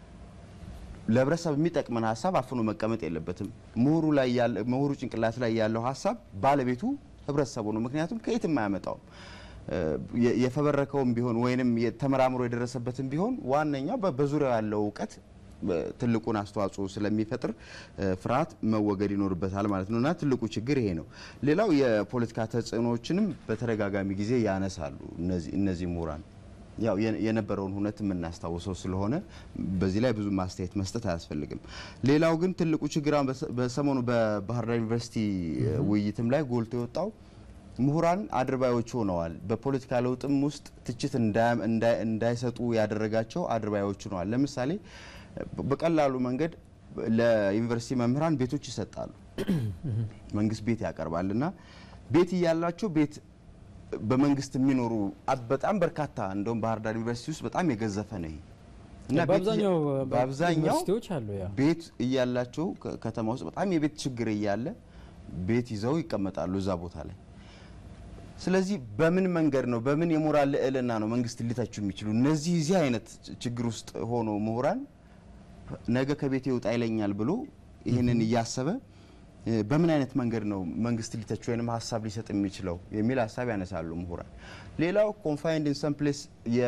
ለህብረተሰብ የሚጠቅመን ሀሳብ አፍኖ መቀመጥ የለበትም። ምሁሩ ላይ ያለ ምሁሩ ጭንቅላት ላይ ያለው ሀሳብ ባለቤቱ ህብረተሰቡ ነው። ምክንያቱም ከየትም አያመጣውም። እ፣ የ- የፈበረከውም ቢሆን ወይንም ተመራምሮ የደረሰበትም ቢሆን ዋነኛው በ- በዙሪያው ያለው እውቀት ትልቁን አስተዋጽኦ ስለሚፈጥር ፍርሃት መወገድ ይኖርበታል ማለት ነው እና ትልቁ ችግር ይሄ ነው። ሌላው የፖለቲካ ተጽዕኖዎችንም በተደጋጋሚ ጊዜ ያነሳሉ እነዚህ ምሁራን ያው የነበረውን ሁነት የምናስታውሰው ስለሆነ በዚህ ላይ ብዙ ማስተያየት መስጠት አያስፈልግም። ሌላው ግን ትልቁ ችግር በሰሞኑ በባህር ዳር ዩኒቨርሲቲ ውይይትም ላይ ጎልቶ የወጣው ምሁራን አድርባዮች ሆነዋል። በፖለቲካ ለውጥም ውስጥ ትችት እንዳይሰጡ ያደረጋቸው አድርባዮች ሆነዋል። ለምሳሌ በቀላሉ መንገድ ለዩኒቨርሲቲ መምህራን ቤቶች ይሰጣሉ። መንግስት ቤት ያቀርባል እና ቤት እያላቸው ቤት በመንግስት የሚኖሩ በጣም በርካታ እንደውም ባህር ዳር ዩኒቨርሲቲ ውስጥ በጣም የገዘፈ ነው ይሄ እና በአብዛኛው ቤት እያላቸው ከተማ ውስጥ በጣም የቤት ችግር እያለ ቤት ይዘው ይቀመጣሉ እዛ ቦታ ላይ። ስለዚህ በምን መንገድ ነው በምን የሞራል ልዕልና ነው መንግስት ሊተቹ የሚችሉ? እነዚህ እዚህ አይነት ችግር ውስጥ ሆኖ ምሁራን ነገ ከቤት ይውጣ ይለኛል ብሎ ይህንን እያሰበ በምን አይነት መንገድ ነው መንግስት ሊተች ወይም ሀሳብ ሊሰጥ የሚችለው የሚል ሀሳብ ያነሳሉ ምሁራን። ሌላው ኮንፋይንድ ኢን ሰም ፕሌስ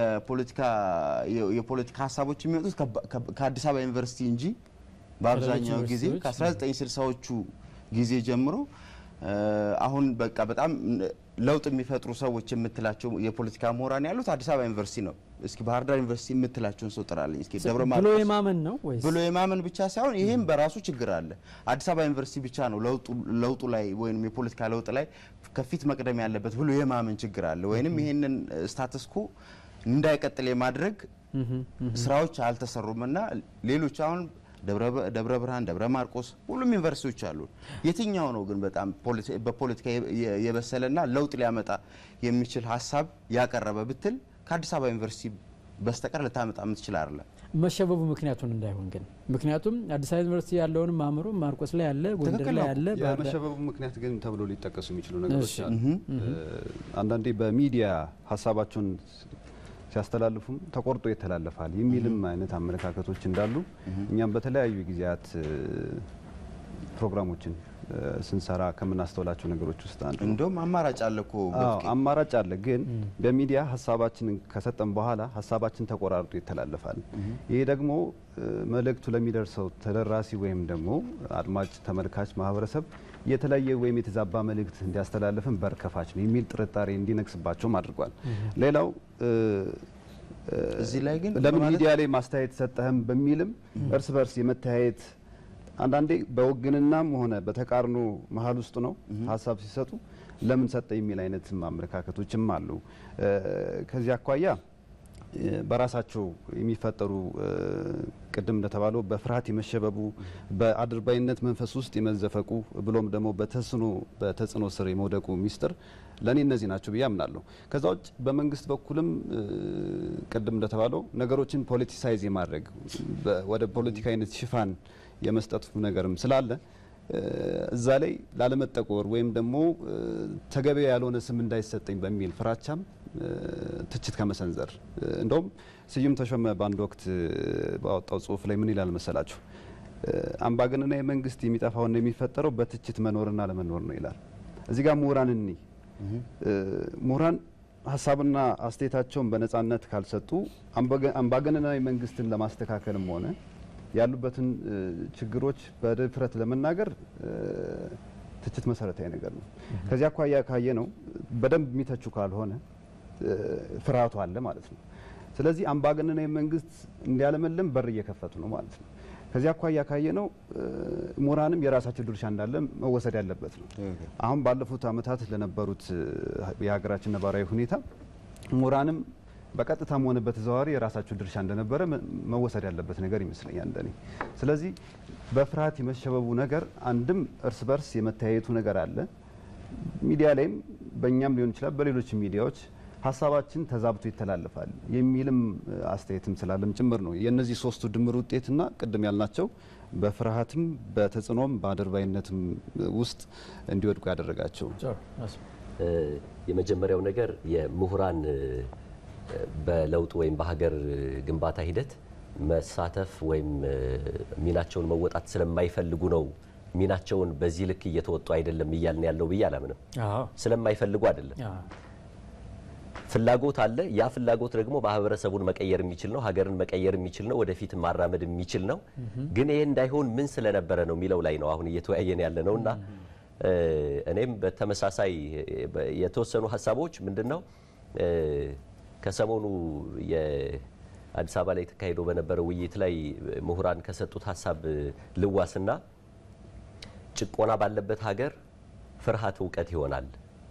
የፖለቲካ ሀሳቦች የሚወጡት ከአዲስ አበባ ዩኒቨርሲቲ እንጂ በአብዛኛው ጊዜ ከ1960ዎቹ ጊዜ ጀምሮ አሁን በቃ በጣም ለውጥ የሚፈጥሩ ሰዎች የምትላቸው የፖለቲካ ምሁራን ያሉት አዲስ አበባ ዩኒቨርሲቲ ነው። እስኪ ባህር ዳር ዩኒቨርሲቲ የምትላቸውን ሰው ጥራለኝ። እስኪ ደብረ ብሎ ማርቆስ የማመን ነው ወይስ ብሎ የማመን ብቻ ሳይሆን ይህም በራሱ ችግር አለ። አዲስ አበባ ዩኒቨርሲቲ ብቻ ነው ለውጡ ላይ ወይም የፖለቲካ ለውጥ ላይ ከፊት መቅደም ያለበት ብሎ የማመን ችግር አለ። ወይንም ይህንን ስታተስኮ እንዳይቀጥል የማድረግ ስራዎች አልተሰሩም እና ሌሎች አሁን ደብረ ብርሃን፣ ደብረ ማርቆስ ሁሉም ዩኒቨርሲቲዎች አሉ። የትኛው ነው ግን በጣም በፖለቲካ የበሰለና ለውጥ ሊያመጣ የሚችል ሀሳብ ያቀረበ ብትል ከአዲስ አበባ ዩኒቨርሲቲ በስተቀር ልታመጣ የምትችል አይደለም። መሸበቡ ምክንያቱን እንዳይሆን ግን ምክንያቱም አዲስ አበባ ዩኒቨርሲቲ ያለውንም አእምሮ ማርቆስ ላይ ያለ ጎንደር ትክክል ላይ ነው። ያለ ባህር ዳር የመሸበቡ ምክንያት ግን ተብሎ ሊጠቀሱ የሚችሉ ነገሮች እሺ። አሉ። አንዳንዴ በሚዲያ ሀሳባቸውን ሲያስተላልፉም ተቆርጦ ይተላለፋል የሚልም አይነት አመለካከቶች እንዳሉ እኛም በተለያዩ ጊዜያት እ፣ ፕሮግራሞችን እ፣ ስንሰራ ከምናስተውላቸው ነገሮች ውስጥ አንዱ ነው። እንደውም አማራጭ አለ እኮ አዎ በፍቄ። አማራጭ አለ። ግን በሚዲያ ሀሳባችንን ከሰጠን በኋላ ሀሳባችን ተቆራርጦ ይተላለፋል። ይሄ ደግሞ እ፣ መልእክቱ ለሚደርሰው ተደራሲ ወይም ደግሞ አድማጭ ተመልካች ማህበረሰብ የተለያየ ወይም የተዛባ መልእክት እንዲያስተላልፍን በር ከፋች ነው የሚል ጥርጣሬ እንዲነግስባቸውም አድርጓል። ሌላው እ፣ እ፣ እዚህ ላይ ግን ለምን በማለት- ሚዲያ ላይ ማስተያየት ሰጠህም በሚልም እርስ በርስ የመተያየት አንዳንዴ በውግንናም ሆነ በተቃርኖ መሀል ውስጥ ነው ሀሳብ ሲሰጡ ለምን ሰጠ የሚል አይነት አመለካከቶችም አሉ። እ፣ ከዚህ አኳያ እ፣ በራሳቸው የሚፈጠሩ እ፣ ቅድም እንደተባለው በፍርሃት የመሸበቡ በአድርባይነት መንፈስ ውስጥ የመዘፈቁ ብሎም ደግሞ በተጽዕኖ በተጽዕኖ ስር የመውደቁ ሚስጥር ለእኔ እነዚህ ናቸው ብዬ አምናለሁ። ከዛ ውጭ በመንግስት በኩልም እ፣ ቅድም እንደተባለው ነገሮችን ፖለቲሳይዝ የማድረግ በ- ወደ ፖለቲካ አይነት ሽፋን የመስጠቱ ነገርም ስላለ እ፣ እዛ ላይ ላለመጠቆር ወይም ደግሞ እ፣ ተገቢ ያልሆነ ስም እንዳይሰጠኝ በሚል ፍራቻም እ፣ ትችት ከመሰንዘር እ፣ እንደውም ስዩም ተሾመ በአንድ ወቅት እ፣ ባወጣው ጽሁፍ ላይ ምን ይላል መሰላችሁ? እ፣ አምባገነናዊ መንግስት የሚጠፋውና የሚፈጠረው በትችት መኖርና ለመኖር ነው ይላል። እዚህ ጋር ምሁራን እኒ ምሁራን ሀሳብና አስተያየታቸውን በነጻነት ካልሰጡ አምባገ- አምባገነናዊ መንግስትን ለማስተካከልም ሆነ ያሉበትን እ፣ ችግሮች በድፍረት ለመናገር እ፣ ትችት መሰረታዊ ነገር ነው። ከዚህ አኳያ ካየ ነው በደንብ የሚተቹ ካልሆነ እ፣ ፍርሃቱ አለ ማለት ነው። ስለዚህ አምባገነናዊ መንግስት እንዲያለመልም በር እየከፈቱ ነው ማለት ነው። ከዚህ አኳያ ካየ ነው ምሁራንም የራሳቸው ድርሻ እንዳለ መወሰድ ያለበት ነው። ትክክል። አሁን ባለፉት ዓመታት ለነበሩት እ፣ የሀገራችን ነባራዊ ሁኔታ ምሁራንም በቀጥታም ሆነ በተዘዋዋሪ የራሳቸው ድርሻ እንደነበረ መ- መወሰድ ያለበት ነገር ይመስለኛል እንደኔ። ስለዚህ በፍርሃት የመሸበቡ ነገር አንድም እርስ በርስ የመተያየቱ ነገር አለ። ሚዲያ ላይም በእኛም ሊሆን ይችላል በሌሎች ሚዲያዎች ሀሳባችን ተዛብቶ ይተላለፋል የሚልም እ፣ አስተያየትም ስላለም ጭምር ነው የእነዚህ ሶስቱ ድምር ውጤትና ቅድም ያልናቸው በፍርሃትም በተጽዕኖም በአድርባይነትም ውስጥ እንዲወድቁ ያደረጋቸው። ጮር፣ አስ- እ፣ የመጀመሪያው ነገር የምሁራን እ፣ በለውጥ ወይም በሀገር ግንባታ ሂደት መሳተፍ ወይም እ፣ ሚናቸውን መወጣት ስለማይፈልጉ ነው ሚናቸውን በዚህ ልክ እየተወጡ አይደለም እያልን ያለው ብዬ አላምንም። አዎ፣ ስለማይፈልጉ አይደለም። አዎ፣ ፍላጎት አለ። ያ ፍላጎት ደግሞ ማህበረሰቡን መቀየር የሚችል ነው፣ ሀገርን መቀየር የሚችል ነው፣ ወደፊት ማራመድ የሚችል ነው። ግን ይሄ እንዳይሆን ምን ስለነበረ ነው የሚለው ላይ ነው አሁን እየተወያየን ያለ ነው እና እኔም በተመሳሳይ የተወሰኑ ሀሳቦች ምንድን ነው ከሰሞኑ የአዲስ አበባ ላይ ተካሂዶ በነበረው ውይይት ላይ ምሁራን ከሰጡት ሀሳብ ልዋስና ጭቆና ባለበት ሀገር ፍርሃት እውቀት ይሆናል።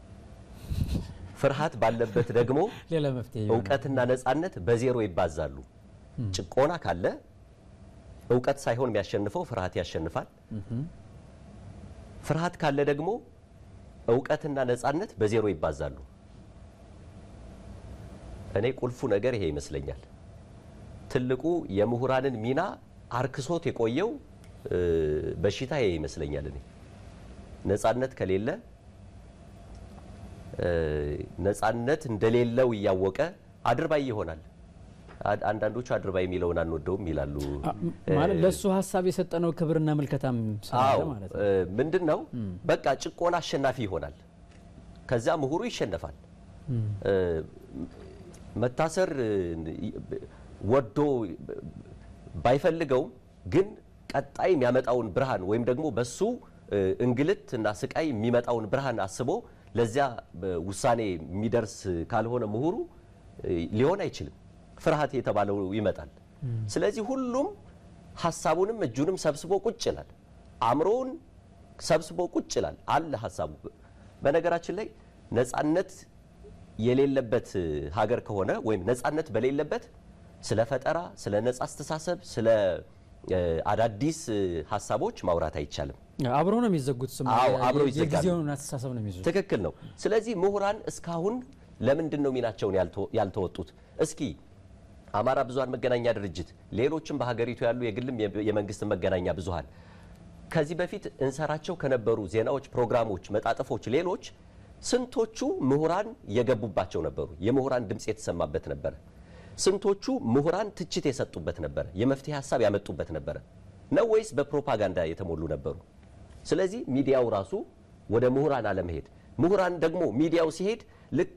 ፍርሃት ባለበት ደግሞ ሌላ መፍትሄ ይሆናል። እውቀትና ነጻነት በዜሮ ይባዛሉ። ጭቆና ካለ እውቀት ሳይሆን የሚያሸንፈው ፍርሃት ያሸንፋል። ፍርሃት ካለ ደግሞ እውቀትና ነጻነት በዜሮ ይባዛሉ። እኔ ቁልፉ ነገር ይሄ ይመስለኛል። ትልቁ የምሁራንን ሚና አርክሶት የቆየው እ፣ በሽታ ይሄ ይመስለኛል። እኔ ነጻነት ከሌለ እ፣ ነጻነት እንደሌለው እያወቀ አድርባይ ይሆናል። አ- አንዳንዶቹ አድርባይ የሚለውን አንወደውም ይላሉ። ማለት ለእሱ ሀሳብ የሰጠነው ክብርና ምልከታም ስላለ አዎ ማለት ነው። እ፣ ምንድን ነው በቃ ጭቆና አሸናፊ ይሆናል። ከዚያ ምሁሩ ይሸነፋል። እ፣ መታሰር እ፣ ወዶ ባይፈልገውም ግን ቀጣይ የሚያመጣውን ብርሃን ወይም ደግሞ በሱ እ፣ እንግልት እና ስቃይ የሚመጣውን ብርሃን አስቦ ለዚያ በ- ውሳኔ የሚደርስ ካልሆነ ምሁሩ እ፣ ሊሆን አይችልም። ፍርሃት የተባለው ይመጣል። ስለዚህ ሁሉም ሀሳቡንም እጁንም ሰብስቦ ቁጭ ይላል። አእምሮውን ሰብስቦ ቁጭ ይላል አለ ሀሳቡ። በነገራችን ላይ ነጻነት የሌለበት ሀገር ከሆነ ወይም ነጻነት በሌለበት ስለ ፈጠራ፣ ስለ ነጻ አስተሳሰብ፣ ስለ እ፣ አዳዲስ እ፣ ሀሳቦች ማውራት አይቻልም። አብረው ነው የሚዘጉት። ስም አዎ፣ አብረው ይዘጋሉ። የጊዜውን አስተሳሰብ ነው የሚይዙት። ትክክል ነው። ስለዚህ ምሁራን እስካሁን ለምንድን ነው ሚናቸውን ያልተ- ያልተወጡት? እስኪ አማራ ብዙሃን መገናኛ ድርጅት፣ ሌሎችም በሀገሪቱ ያሉ የግልም የ- የመንግስት መገናኛ ብዙሃን ከዚህ በፊት እንሰራቸው ከነበሩ ዜናዎች፣ ፕሮግራሞች፣ መጣጥፎች፣ ሌሎች ስንቶቹ ምሁራን የገቡባቸው ነበሩ? የምሁራን ድምፅ የተሰማበት ነበረ። ስንቶቹ ምሁራን ትችት የሰጡበት ነበረ? የመፍትሄ ሀሳብ ያመጡበት ነበረ ነው ወይስ በፕሮፓጋንዳ የተሞሉ ነበሩ? ስለዚህ ሚዲያው ራሱ ወደ ምሁራን አለመሄድ፣ ምሁራን ደግሞ ሚዲያው ሲሄድ ልክ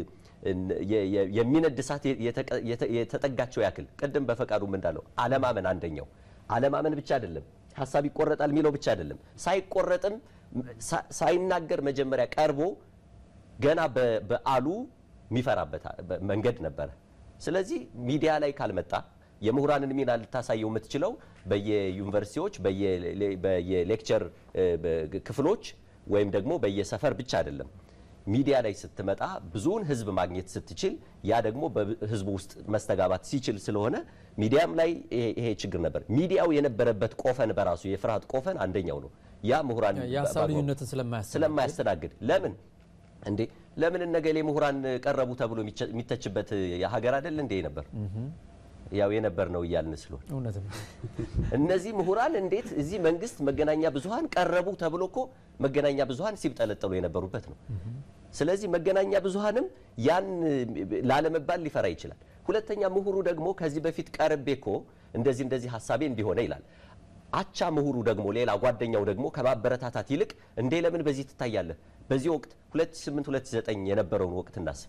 የ- የ- የሚነድ እሳት የተቀ- የተ- የተጠጋቸው ያክል ቅድም በፈቃዱም እንዳለው አለማመን አንደኛው አለማመን ብቻ አይደለም፣ ሀሳብ ይቆረጣል የሚለው ብቻ አይደለም። ሳይቆረጥም ሳ- ሳይናገር መጀመሪያ ቀርቦ ገና በ- በአሉ የሚፈራበት በ- መንገድ ነበረ። ስለዚህ ሚዲያ ላይ ካልመጣ የምሁራንን ሚና ልታሳየው የምትችለው በየዩኒቨርሲቲዎች በየ- በየሌክቸር እ፣ በ- ክፍሎች ወይም ደግሞ በየሰፈር ብቻ አይደለም። ሚዲያ ላይ ስትመጣ ብዙውን ህዝብ ማግኘት ስትችል ያ ደግሞ በህዝቡ ውስጥ መስተጋባት ሲችል ስለሆነ ሚዲያም ላይ ይሄ ይሄ ችግር ነበር። ሚዲያው የነበረበት ቆፈን በራሱ የፍርሃት ቆፈን አንደኛው ነው። ያ ምሁራን የሀሳብ በአግባቡ- ልዩነትን ስለማያስተናግድ ስለማያስተናግድ ለምን እንዴ ለምን እነገሌ ምሁራን ቀረቡ ተብሎ የሚቸ- የሚተችበት ሀገር አይደል እንዴ ነበር ያው የነበር ነው እያልን ስለሆነ እውነት ነው። እነዚህ ምሁራን እንዴት እዚህ መንግስት መገናኛ ብዙሃን ቀረቡ ተብሎ እኮ መገናኛ ብዙሃን ሲብጠለጠሉ የነበሩበት ነው። ስለዚህ መገናኛ ብዙሃንም ያን ላለመባል ሊፈራ ይችላል። ሁለተኛ ምሁሩ ደግሞ ከዚህ በፊት ቀርቤ እኮ እንደዚህ እንደዚህ ሀሳቤ እንዲሆነ ይላል። አቻ ምሁሩ ደግሞ ሌላ ጓደኛው ደግሞ ከማበረታታት ይልቅ እንዴ ለምን በዚህ ትታያለህ? በዚህ ወቅት 2008 2009 የነበረውን ወቅት እናስብ።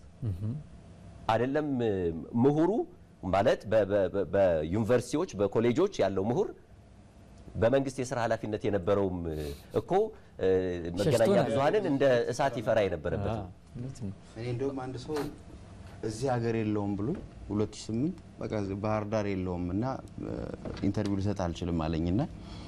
አይደለም ምሁሩ ማለት በ- በ- በ- በዩኒቨርሲቲዎች በኮሌጆች ያለው ምሁር በመንግስት የስራ ኃላፊነት የነበረውም እኮ እ፣ መገናኛ ነው ብዙሃንን እንደ እሳት ይፈራ የነበረበት ነው። እውነት ነው። እኔ እንደውም አንድ ሰው እዚህ ሀገር የለውም ብሎ 2008 በቃ ባህር ዳር የለውም እና ኢንተርቪው ልሰጥ አልችልም አለኝና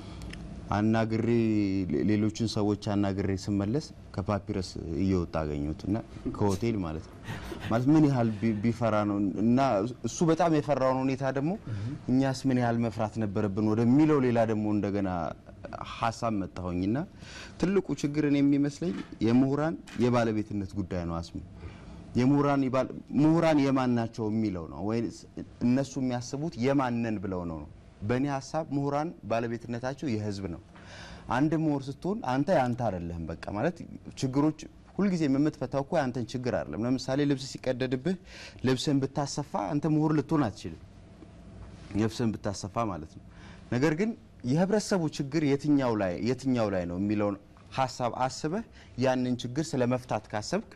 አናግሬ ሌሎችን ሰዎች አናግሬ ስመለስ ከፓፒረስ እየወጣ አገኘሁት እና ከሆቴል ማለት ነው ማለት ምን ያህል ቢ- ቢፈራ ነው እና እሱ በጣም የፈራውን ሁኔታ ደግሞ እኛስ ምን ያህል መፍራት ነበረብን ወደሚለው ሌላ ደግሞ እንደገና ሀሳብ መጣሁኝና ትልቁ ችግርን የሚመስለኝ የምሁራን የባለቤትነት ጉዳይ ነው አስሙ የምሁራን ይባል- ምሁራን የማን ናቸው የሚለው ነው ወይ እነሱ የሚያስቡት የማንን ብለው ነው ነው በእኔ ሀሳብ ምሁራን ባለቤትነታቸው የህዝብ ነው አንድ ምሁር ስትሆን አንተ ያንተ አይደለህም በቃ ማለት ችግሮች ሁልጊዜም የምትፈታው እኮ ያንተን ችግር አይደለም ለምሳሌ ልብስ ሲቀደድብህ ልብስን ብታሰፋ አንተ ምሁር ልትሆን አትችልም ልብስን ብታሰፋ ማለት ነው ነገር ግን የህብረተሰቡ ችግር የትኛው ላይ የትኛው ላይ ነው የሚለውን ሀሳብ አስበህ ያንን ችግር ስለ መፍታት ካሰብክ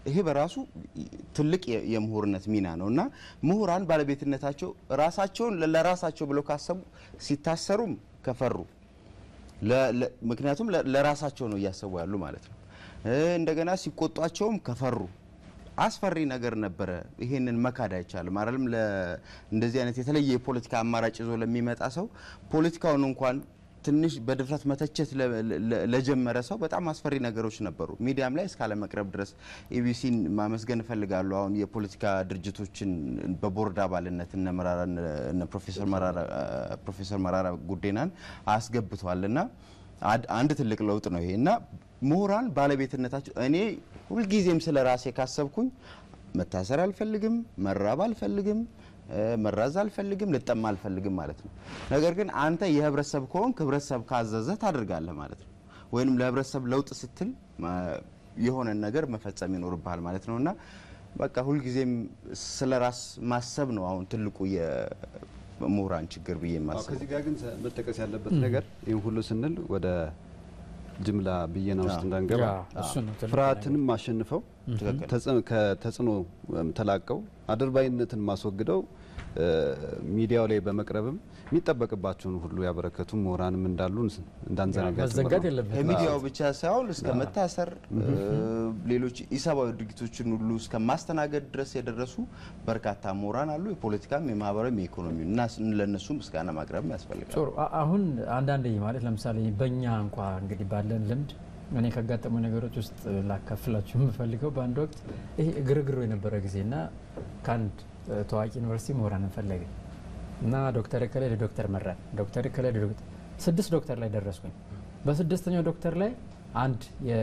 ይሄ በራሱ ትልቅ የ- የምሁርነት ሚና ነው እና ምሁራን ባለቤትነታቸው ራሳቸውን ለ- ለራሳቸው ብለው ካሰቡ ሲታሰሩም ከፈሩ ለ- ለ- ምክንያቱም ለ- ለራሳቸው ነው እያሰቡ ያሉ ማለት ነው። እ፣ እንደገና ሲቆጧቸውም ከፈሩ አስፈሪ ነገር ነበረ። ይሄንን መካድ አይቻልም። አይደለም ለ- እንደዚህ አይነት የተለየ የፖለቲካ አማራጭ ይዞ ለሚመጣ ሰው ፖለቲካውን እንኳን ትንሽ በድፍረት መተቸት ለ- ለ- ለጀመረ ሰው በጣም አስፈሪ ነገሮች ነበሩ። ሚዲያም ላይ እስካለ መቅረብ ድረስ ኢቢሲን ማመስገን እፈልጋለሁ። አሁን የፖለቲካ ድርጅቶችን በቦርድ አባልነት እነ መራራ እነ ፕሮፌሰር መራራ ፕሮፌሰር መራራ ጉዴናን አስገብቷል እና አድ- አንድ ትልቅ ለውጥ ነው ይሄ እና ምሁራን ባለቤትነታቸው እኔ ሁልጊዜም ስለ ራሴ ካሰብኩኝ መታሰር አልፈልግም፣ መራብ አልፈልግም፣ እ፣ መራዝ አልፈልግም፣ ልጠማ አልፈልግም ማለት ነው። ነገር ግን አንተ የህብረተሰብ ከሆንክ ህብረተሰብ ካዘዘ ታደርጋለህ ማለት ነው። ወይንም ለህብረተሰብ ለውጥ ስትል ማ- የሆነን ነገር መፈጸም ይኖርብሃል ማለት ነው እና በቃ ሁልጊዜም ስለ ራስ ማሰብ ነው አሁን ትልቁ የምሁራን ችግር ብዬ አዎ፣ የማስበው። ከዚህ ጋር ግን መጠቀስ ያለበት ነገር ይህን ሁሉ ስንል ወደ ጅምላ ብየና ውስጥ እንዳንገባ ያ፣ እሱ ነው ትልቁ ፍርሃትንም አሸንፈው ትክክል። ተጽ- ከተጽዕኖ እም፣ ተላቀው አድርባይነትን ማስወግደው እ፣ ሚዲያው ላይ በመቅረብም የሚጠበቅባቸውን ሁሉ ያበረከቱ ምሁራንም እንዳሉ እንዳንዘነጋ ጭምር መዘንጋት ነው። የለበትም። ከሚዲያው ብቻ ሳይሆን እስከ መታሰር ሌሎች ኢሰብአዊ ድርጊቶችን ሁሉ እስከ ማስተናገድ ድረስ የደረሱ በርካታ ምሁራን አሉ። የፖለቲካም፣ የማህበራዊም፣ የኢኮኖሚ እና ለእነሱ ምስጋና ማቅረብ ያስፈልጋል። ጥሩ አ- አሁን አንዳንድ ማለት ለምሳሌ በእኛ እንኳ እንግዲህ ባለን ልምድ እኔ ካጋጠሙ ነገሮች ውስጥ ላካፍላችሁ የምፈልገው በአንድ ወቅት ይሄ ግርግሩ የነበረ ጊዜ እና ከአንድ እ፣ ታዋቂ ዩኒቨርሲቲ ምሁራንን ፈለገ እና ዶክተር እከሌ ለዶክተር መራን ዶክተር እከሌ ለዶክተር ስድስት ዶክተር ላይ ደረስኩኝ። በስድስተኛው ዶክተር ላይ አንድ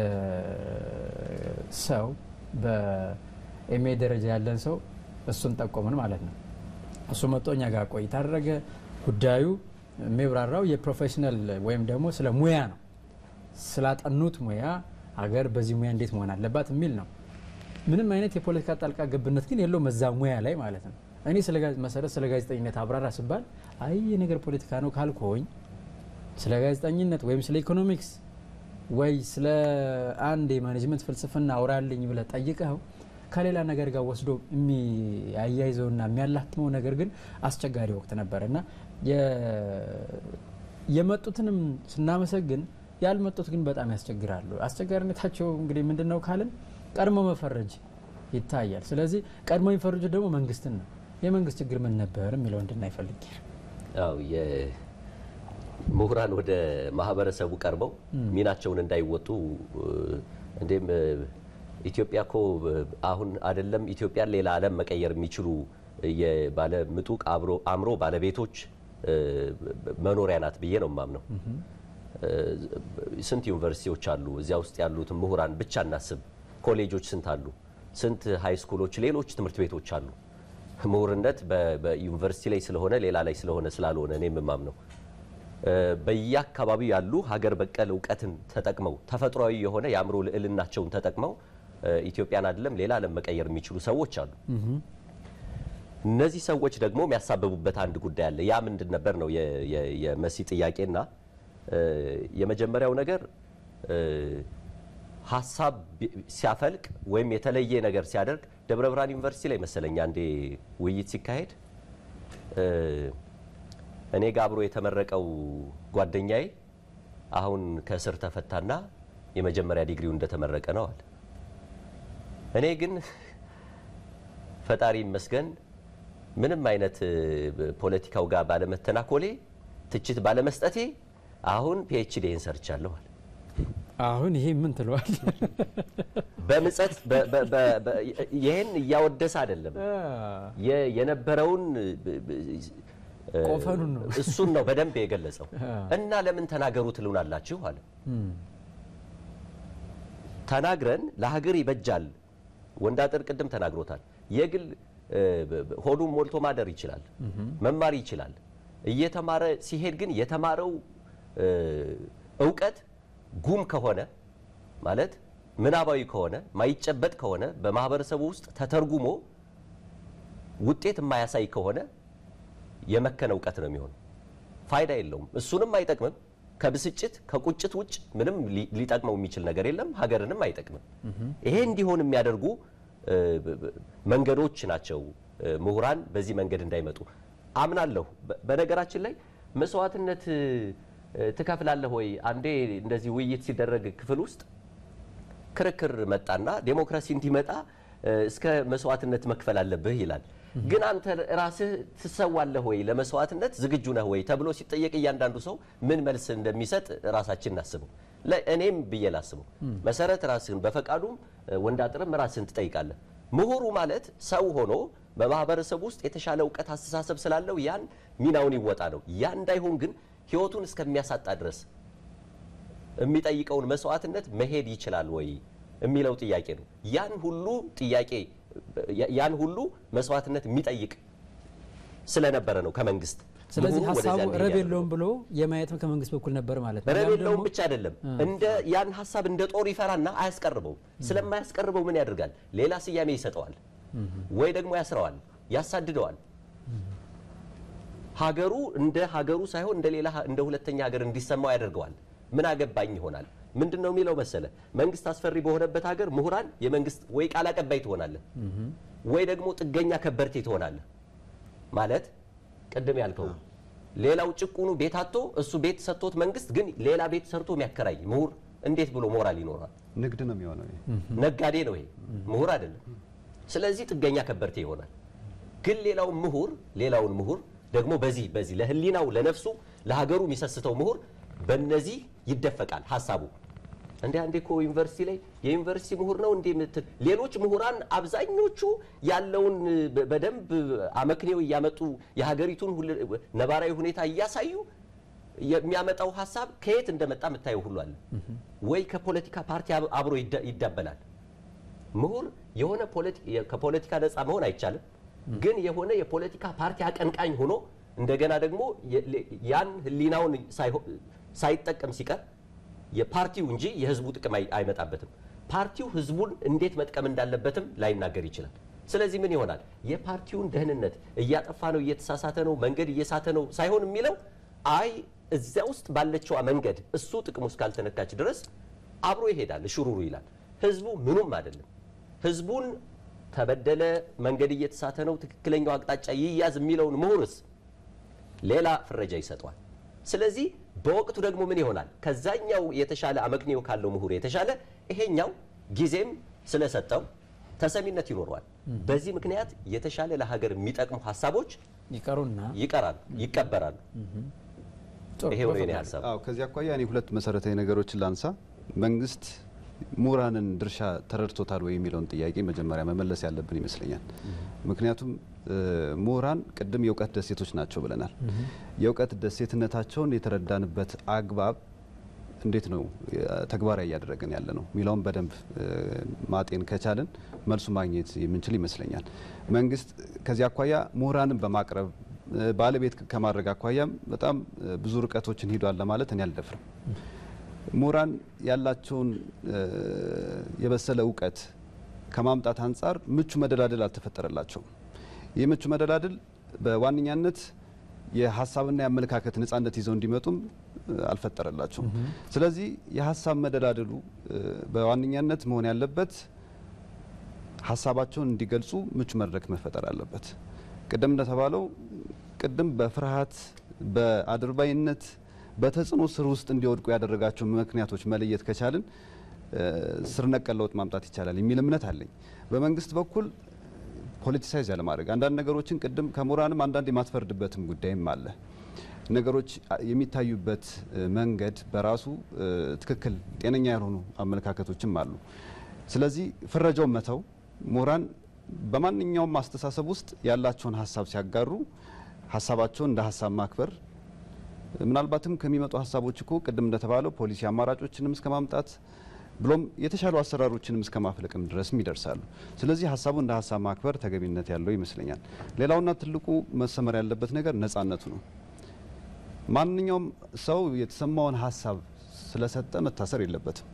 የሰው በኤምኤ ደረጃ ያለን ሰው እሱን ጠቆምን ማለት ነው። እሱ መጥቶ እኛ ጋር ቆይታ አደረገ። ጉዳዩ የሚብራራው የፕሮፌሽናል ወይም ደግሞ ስለ ሙያ ነው። ስላጠኑት ሙያ ሀገር በዚህ ሙያ እንዴት መሆን አለባት የሚል ነው። ምንም አይነት የፖለቲካ ጣልቃ ገብነት ግን የለውም እዛ ሙያ ላይ ማለት ነው። እኔ ስለ ጋዜ- መሰረት ስለ ጋዜጠኝነት አብራራ ስባል አይ ይህ ነገር ፖለቲካ ነው ካልኮኝ ስለ ጋዜጠኝነት ወይም ስለ ኢኮኖሚክስ ወይ ስለ አንድ የማኔጅመንት ፍልስፍና አውራልኝ ብለህ ጠይቀኸው ከሌላ ነገር ጋር ወስዶ የሚያያይዘውና የሚያላትመው ነገር ግን አስቸጋሪ ወቅት ነበር እና የ- የመጡትንም ስናመሰግን ያልመጡት ግን በጣም ያስቸግራሉ። አስቸጋሪነታቸው እንግዲህ ምንድን ነው ካልን ቀድሞ መፈረጅ ይታያል። ስለዚህ ቀድሞ የሚፈርጁት ደግሞ መንግስትን ነው። የመንግስት ችግር ምን ነበር የሚለው እንድናይ ፈልጌ ነው። አው የምሁራን ወደ ማህበረሰቡ ቀርበው ሚናቸውን እንዳይወጡ እ፣ እንዴም እ፣ ኢትዮጵያ እኮ እ፣ አሁን አይደለም ኢትዮጵያን ሌላ ዓለም መቀየር የሚችሉ የባለ ምጡቅ አብሮ አእምሮ ባለቤቶች እ፣ መኖሪያ ናት ብዬ ነው የማምነው። እ፣ ስንት ዩኒቨርሲቲዎች አሉ። እዚያ ውስጥ ያሉትን ምሁራን ብቻ እናስብ። ኮሌጆች ስንት አሉ? ስንት ሃይ ስኩሎች፣ ሌሎች ትምህርት ቤቶች አሉ። ምሁርነት በ- በዩኒቨርሲቲ ላይ ስለሆነ ሌላ ላይ ስለሆነ ስላልሆነ እኔ የምማምነው እ፣ በየአካባቢው ያሉ ሀገር በቀል እውቀትን ተጠቅመው ተፈጥሯዊ የሆነ የአእምሮ ልዕልናቸውን ተጠቅመው እ፣ ኢትዮጵያን አይደለም ሌላ ዓለም መቀየር የሚችሉ ሰዎች አሉ። እነዚህ ሰዎች ደግሞ የሚያሳብቡበት አንድ ጉዳይ አለ። ያ ምንድን ነበር ነው የ- የ- የመሲ ጥያቄና እ፣ የመጀመሪያው ነገር እ፣ ሀሳብ ቢ- ሲያፈልቅ ወይም የተለየ ነገር ሲያደርግ ደብረ ብርሃን ዩኒቨርሲቲ ላይ መሰለኝ አንዴ ውይይት ሲካሄድ እ፣ እኔ ጋር አብሮ የተመረቀው ጓደኛዬ አሁን ከእስር ተፈታና የመጀመሪያ ዲግሪው እንደተመረቀ ነው አለ። እኔ ግን ፈጣሪ ይመስገን ምንም አይነት እ፣ ፖለቲካው ጋር ባለመተናኮሌ ትችት ባለመስጠቴ አሁን ፒኤችዲን ሰርቻለሁ አለ። አሁን ይሄ ምን ትለዋል? በምጸት በ- በ- በ- በ- ይህን እያወደሰ አይደለም የ- የነበረውን ብ- ብ- እ፣ ቆፈኑን ነው። እሱን ነው በደንብ የገለጸው። እና ለምን ተናገሩ ትሉናላችሁ አለ። ተናግረን ለሀገር ይበጃል። ወንዳጥር ቅድም ተናግሮታል። የግል እ፣ ብ- ብ- ሆዱን ሞልቶ ማደር ይችላል፣ መማር ይችላል። እየተማረ ሲሄድ ግን የተማረው እ፣ እውቀት ጉም ከሆነ ማለት ምናባዊ ከሆነ ማይጨበጥ ከሆነ በማህበረሰቡ ውስጥ ተተርጉሞ ውጤት የማያሳይ ከሆነ የመከነ እውቀት ነው የሚሆነው። ፋይዳ የለውም፣ እሱንም አይጠቅምም። ከብስጭት ከቁጭት ውጭ ምንም ሊ- ሊጠቅመው የሚችል ነገር የለም፣ ሀገርንም አይጠቅምም። ይሄ እንዲሆን የሚያደርጉ እ፣ ብ- ብ- መንገዶች ናቸው እ፣ ምሁራን በዚህ መንገድ እንዳይመጡ አምናለሁ። በ- በነገራችን ላይ መስዋዕትነት እ፣ ትከፍላለህ ወይ? አንዴ እንደዚህ ውይይት ሲደረግ ክፍል ውስጥ ክርክር መጣና ዴሞክራሲ እንዲመጣ እ፣ እስከ መስዋዕትነት መክፈል አለብህ ይላል። ግን አንተ ራስህ ትሰዋለህ ወይ ለመስዋዕትነት ዝግጁ ነህ ወይ ተብሎ ሲጠየቅ እያንዳንዱ ሰው ምን መልስ እንደሚሰጥ ራሳችን እናስበው። ለ- እኔም ብዬ ላስበው። መሰረት ራስህን በፈቃዱም እ፣ ወንዳጥርም ራስህን ትጠይቃለህ። ምሁሩ ማለት ሰው ሆኖ በማህበረሰብ ውስጥ የተሻለ እውቀት፣ አስተሳሰብ ስላለው ያን ሚናውን ይወጣ ነው። ያ እንዳይሆን ግን ህይወቱን እስከሚያሳጣ ድረስ የሚጠይቀውን መስዋዕትነት መሄድ ይችላል ወይ የሚለው ጥያቄ ነው። ያን ሁሉ ጥያቄ ያን ሁሉ መስዋዕትነት የሚጠይቅ ስለነበረ ነው ከመንግስት ስለዚህ ምሁሩ ወደዚያ ሀሳቡ እንዲሄድ ረብ ያደረገው። የለውም ብሎ የማየትም ከመንግስት በኩል ነበር ማለት ነው። ረብ ያም የለውም ደግሞ- ብቻ አይደለም እንደ ያን ሀሳብ እንደ ጦር ይፈራና አያስቀርበውም። ስለማያስቀርበው ምን ያደርጋል? ሌላ ስያሜ ይሰጠዋል፣ ወይ ደግሞ ያስረዋል፣ ያሳድደዋል። ሀገሩ እንደ ሀገሩ ሳይሆን እንደ ሌላ እንደ ሁለተኛ ሀገር እንዲሰማው ያደርገዋል። ምን አገባኝ ይሆናል። ምንድን ነው የሚለው መሰለ መንግስት አስፈሪ በሆነበት ሀገር ምሁራን የመንግስት ወይ ቃል አቀባይ ትሆናለህ፣ ወይ ደግሞ ጥገኛ ከበርቴ ትሆናለህ። ማለት ቅድም ያልከው ሌላው ጭቁኑ ቤት አጥቶ እሱ ቤት ሰጥቶት መንግስት ግን ሌላ ቤት ሰርቶ የሚያከራይ ምሁር እንዴት ብሎ ሞራል ይኖራል? ንግድ ነው የሚሆነው ይሄ። ነጋዴ ነው ይሄ፣ ምሁር አይደለም። ስለዚህ ጥገኛ ከበርቴ ይሆናል። ግን ሌላውን ምሁር ሌላውን ምሁር ደግሞ በዚህ በዚህ ለህሊናው ለነፍሱ ለሀገሩ የሚሰስተው ምሁር በእነዚህ ይደፈቃል ሀሳቡ። እንደ አንዴ እኮ ዩኒቨርሲቲ ላይ የዩኒቨርሲቲ ምሁር ነው እንዴ የምትል ሌሎች ምሁራን አብዛኞቹ ያለውን በ- በደንብ አመክንዮ እያመጡ የሀገሪቱን ሁል- ነባራዊ ሁኔታ እያሳዩ የሚያመጣው ሀሳብ ከየት እንደመጣ የምታየው ሁሉ አለ ወይ ከፖለቲካ ፓርቲ አብ- አብሮ ይዳ- ይዳበላል። ምሁር የሆነ ፖለቲ- የ- ከፖለቲካ ነፃ መሆን አይቻልም፣ ግን የሆነ የፖለቲካ ፓርቲ አቀንቃኝ ሆኖ እንደገና ደግሞ የ- ለ- ያን ህሊናውን ሳይሆ- ሳይጠቀም ሲቀር የፓርቲው እንጂ የህዝቡ ጥቅም አይ- አይመጣበትም። ፓርቲው ህዝቡን እንዴት መጥቀም እንዳለበትም ላይናገር ይችላል። ስለዚህ ምን ይሆናል? የፓርቲውን ደህንነት እያጠፋ ነው፣ እየተሳሳተ ነው፣ መንገድ እየሳተ ነው ሳይሆን የሚለው አይ እዚያ ውስጥ ባለችዋ መንገድ እሱ ጥቅሙ እስካልተነካች ድረስ አብሮ ይሄዳል፣ እሽሩሩ ይላል። ህዝቡ ምኑም አይደለም። ህዝቡን ተበደለ፣ መንገድ እየተሳተ ነው፣ ትክክለኛው አቅጣጫ ይያዝ የሚለውን ምሁርስ ሌላ ፍረጃ ይሰጠዋል። ስለዚህ በወቅቱ ደግሞ ምን ይሆናል? ከዛኛው የተሻለ አመክንዮ ካለው ምሁር የተሻለ ይሄኛው ጊዜም ስለሰጠው ተሰሚነት ይኖረዋል። በዚህ ምክንያት የተሻለ ለሀገር የሚጠቅሙ ሀሳቦች ይቀሩና ይቀራሉ፣ ይቀበራሉ። ጥሩ ይሄው ነው የኔ ሀሳብ። አዎ ከዚህ አኳያ እኔ ሁለት መሰረታዊ ነገሮችን ላንሳ። መንግስት ምሁራንን ድርሻ ተረድቶታል ወይ የሚለውን ጥያቄ መጀመሪያ መመለስ ያለብን ይመስለኛል። ምክንያቱም እ፣ ምሁራን ቅድም የእውቀት ደሴቶች ናቸው ብለናል። የእውቀት ደሴትነታቸውን የተረዳንበት አግባብ እንዴት ነው እ፣ ተግባራዊ እያደረግን ያለ ነው የሚለውን በደንብ እ፣ ማጤን ከቻልን መልሱ ማግኘት የምንችል ይመስለኛል። መንግስት ከዚህ አኳያ ምሁራንን በማቅረብ እ፣ ባለቤት ከማድረግ አኳያም በጣም እ፣ ብዙ ርቀቶችን ሂዷል ለማለት እኔ አልደፍርም። ምሁራን ያላቸውን እ፣ የበሰለ እውቀት ከማምጣት አንጻር ምቹ መደላደል አልተፈጠረላቸውም። ይህ ምቹ መደላደል በዋነኛነት የሀሳብና የአመለካከት ነጻነት ይዘው እንዲመጡም እ፣ አልፈጠረላቸውም። ስለዚህ የሀሳብ መደላደሉ እ፣ በዋነኛነት መሆን ያለበት ሀሳባቸውን እንዲገልጹ ምቹ መድረክ መፈጠር አለበት። ቅድም እንደተባለው ቅድም በፍርሃት በአድርባይነት በተጽዕኖ ስር ውስጥ እንዲወድቁ ያደረጋቸው ምክንያቶች መለየት ከቻልን እ፣ ስር ነቀል ለውጥ ማምጣት ይቻላል የሚል እምነት አለኝ። በመንግስት በኩል ፖለቲሳይዝ ያለማድረግ አንዳንድ ነገሮችን ቅድም ከምሁራንም አንዳንድ የማትፈርድበትም ጉዳይም አለ። ነገሮች የሚታዩበት እ፣ መንገድ በራሱ እ፣ ትክክል ጤነኛ ያልሆኑ አመለካከቶችም አሉ። ስለዚህ ፍረጃውን መተው ምሁራን በማንኛውም አስተሳሰብ ውስጥ ያላቸውን ሀሳብ ሲያጋሩ ሀሳባቸውን እንደ ሀሳብ ማክበር ምናልባትም ከሚመጡ ሀሳቦች እኮ ቅድም እንደተባለው ፖሊሲ አማራጮችንም እስከ ማምጣት ብሎም የተሻሉ አሰራሮችንም እስከ ማፍለቅም ድረስም ይደርሳሉ። ስለዚህ ሀሳቡ እንደ ሀሳብ ማክበር ተገቢነት ያለው ይመስለኛል። ሌላውና ትልቁ መሰመር ያለበት ነገር ነጻነቱ ነው። ማንኛውም ሰው የተሰማውን ሀሳብ ስለሰጠ መታሰር የለበትም።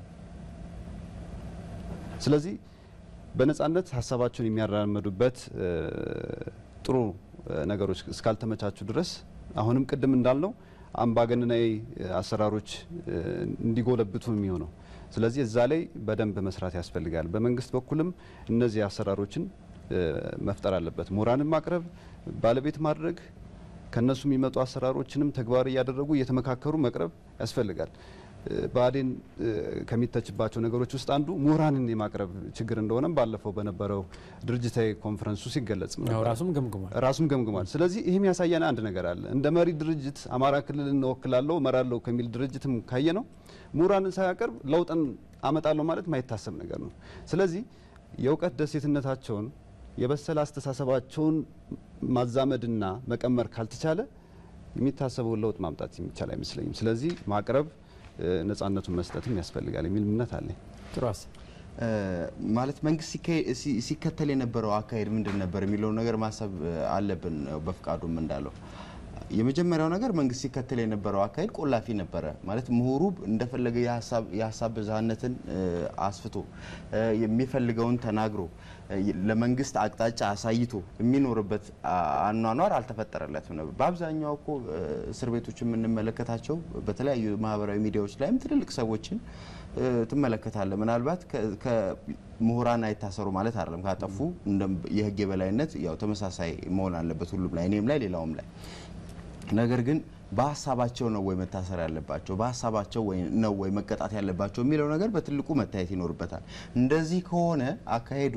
ስለዚህ በነጻነት ሀሳባቸውን የሚያራመዱበት እ፣ ጥሩ እ፣ ነገሮች እስካልተመቻቹ ድረስ አሁንም ቅድም እንዳልነው አምባገነናዊ እ፣ አሰራሮች እ፣ እንዲጎለብቱ የሚሆነው ስለዚህ እዛ ላይ በደንብ መስራት ያስፈልጋል። በመንግስት በኩልም እነዚህ አሰራሮችን መፍጠር አለበት። ምሁራንን ማቅረብ፣ ባለቤት ማድረግ ከነሱ የሚመጡ አሰራሮችንም ተግባር እያደረጉ እየተመካከሩ መቅረብ ያስፈልጋል። ብአዴን ከሚተችባቸው ነገሮች ውስጥ አንዱ ምሁራንን የማቅረብ ችግር እንደሆነም ባለፈው በነበረው ድርጅታዊ ኮንፈረንሱ ሲገለጽ ራሱም ገምግሟል ራሱም ገምግሟል። ስለዚህ ይህም ያሳየን አንድ ነገር አለ። እንደ መሪ ድርጅት አማራ ክልል እንወክላለሁ እመራለሁ ከሚል ድርጅትም ካየ ነው ምሁራንን ሳያቀርብ ለውጥን አመጣለሁ ማለት ማይታሰብ ነገር ነው። ስለዚህ የእውቀት ደሴትነታቸውን የበሰለ አስተሳሰባቸውን ማዛመድና መቀመር ካልተቻለ የሚታሰበውን ለውጥ ማምጣት የሚቻል አይመስለኝም። ስለዚህ ማቅረብ ነጻነቱን መስጠትም ያስፈልጋል የሚል እምነት አለኝ። ጥሩ ሀሳብ ማለት መንግስት ሲከተል የነበረው አካሄድ ምንድን ነበር የሚለውን ነገር ማሰብ አለብን። በፍቃዱም እንዳለው የመጀመሪያው ነገር መንግስት ሲከተል የነበረው አካሄድ ቆላፊ ነበረ። ማለት ምሁሩ እንደፈለገ የሀሳብ ብዝሃነትን አስፍቶ የሚፈልገውን ተናግሮ ለመንግስት አቅጣጫ አሳይቶ የሚኖርበት አኗኗር አልተፈጠረለትም ነበር። በአብዛኛው እኮ እስር ቤቶች የምንመለከታቸው በተለያዩ ማህበራዊ ሚዲያዎች ላይም ትልልቅ ሰዎችን ትመለከታለ። ምናልባት ከምሁራን አይታሰሩ ማለት አይደለም። ካጠፉ የህግ የበላይነት ያው ተመሳሳይ መሆን አለበት ሁሉም ላይ እኔም ላይ ሌላውም ላይ ነገር ግን በሀሳባቸው ነው ወይ መታሰር ያለባቸው በሀሳባቸው ነው ወይ መቀጣት ያለባቸው የሚለው ነገር በትልቁ መታየት ይኖርበታል። እንደዚህ ከሆነ አካሄዱ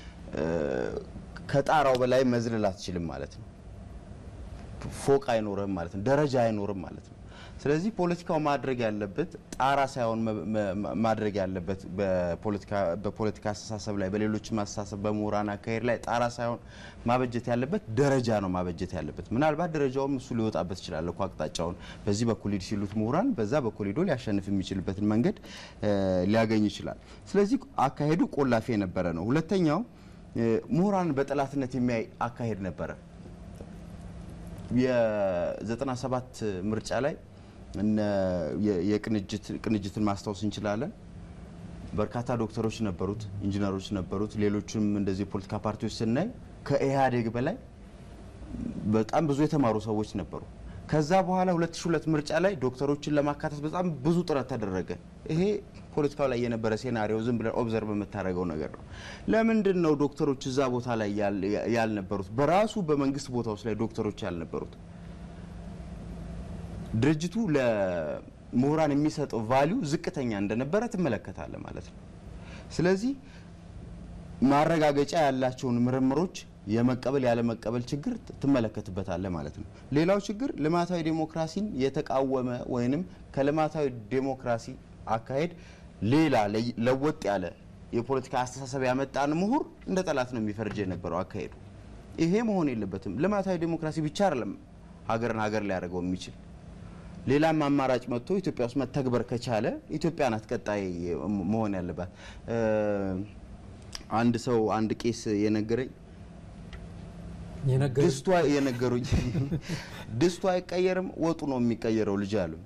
ከጣራው በላይ መዝለል አትችልም ማለት ነው። ፎቅ አይኖርም ማለት ነው። ደረጃ አይኖርም ማለት ነው። ስለዚህ ፖለቲካው ማድረግ ያለበት ጣራ ሳይሆን ማድረግ ያለበት በፖለቲካ አስተሳሰብ ላይ በሌሎችም አስተሳሰብ በምሁራን አካሄድ ላይ ጣራ ሳይሆን ማበጀት ያለበት ደረጃ ነው ማበጀት ያለበት። ምናልባት ደረጃውም እሱ ሊወጣበት ይችላል እኮ አቅጣጫውን በዚህ በኩል ሂድ ሲሉት ምሁራን በዛ በኩል ሂዶ ሊያሸንፍ የሚችልበትን መንገድ ሊያገኝ ይችላል። ስለዚህ አካሄዱ ቆላፊ የነበረ ነው። ሁለተኛው ምሁራን በጠላትነት የሚያይ አካሄድ ነበረ። የ97 ምርጫ ላይ የቅንጅትን ማስታወስ እንችላለን። በርካታ ዶክተሮች ነበሩት፣ ኢንጂነሮች ነበሩት፣ ሌሎችም እንደዚህ የፖለቲካ ፓርቲዎች ስናይ ከኢህአዴግ በላይ በጣም ብዙ የተማሩ ሰዎች ነበሩ። ከዛ በኋላ 2002 ምርጫ ላይ ዶክተሮችን ለማካተት በጣም ብዙ ጥረት ተደረገ። ይሄ ፖለቲካው ላይ የነበረ ሴናሪዮ ዝም ብለን ኦብዘርቭ የምታደርገው ነገር ነው። ለምንድን ነው ዶክተሮች እዛ ቦታ ላይ ያልነበሩት? በራሱ በመንግስት ቦታዎች ላይ ዶክተሮች ያልነበሩት? ድርጅቱ ለምሁራን የሚሰጠው ቫሊዩ ዝቅተኛ እንደነበረ ትመለከታለ ማለት ነው። ስለዚህ ማረጋገጫ ያላቸውን ምርምሮች የመቀበል ያለመቀበል ችግር ትመለከትበታለ ማለት ነው። ሌላው ችግር ልማታዊ ዴሞክራሲን የተቃወመ ወይንም ከልማታዊ ዴሞክራሲ አካሄድ ሌላ ለወጥ ያለ የፖለቲካ አስተሳሰብ ያመጣን ምሁር እንደ ጠላት ነው የሚፈርጅ የነበረው አካሄዱ። ይሄ መሆን የለበትም። ልማታዊ ዴሞክራሲ ብቻ አይደለም ሀገርን ሀገር ሊያደርገው የሚችል ሌላም አማራጭ መጥቶ ኢትዮጵያ ውስጥ መተግበር ከቻለ ኢትዮጵያ ናት ቀጣይ መሆን ያለባት። አንድ ሰው አንድ ቄስ የነገረኝ ድስቷ የነገሩኝ ድስቱ አይቀየርም ወጡ ነው የሚቀየረው ልጅ አሉ።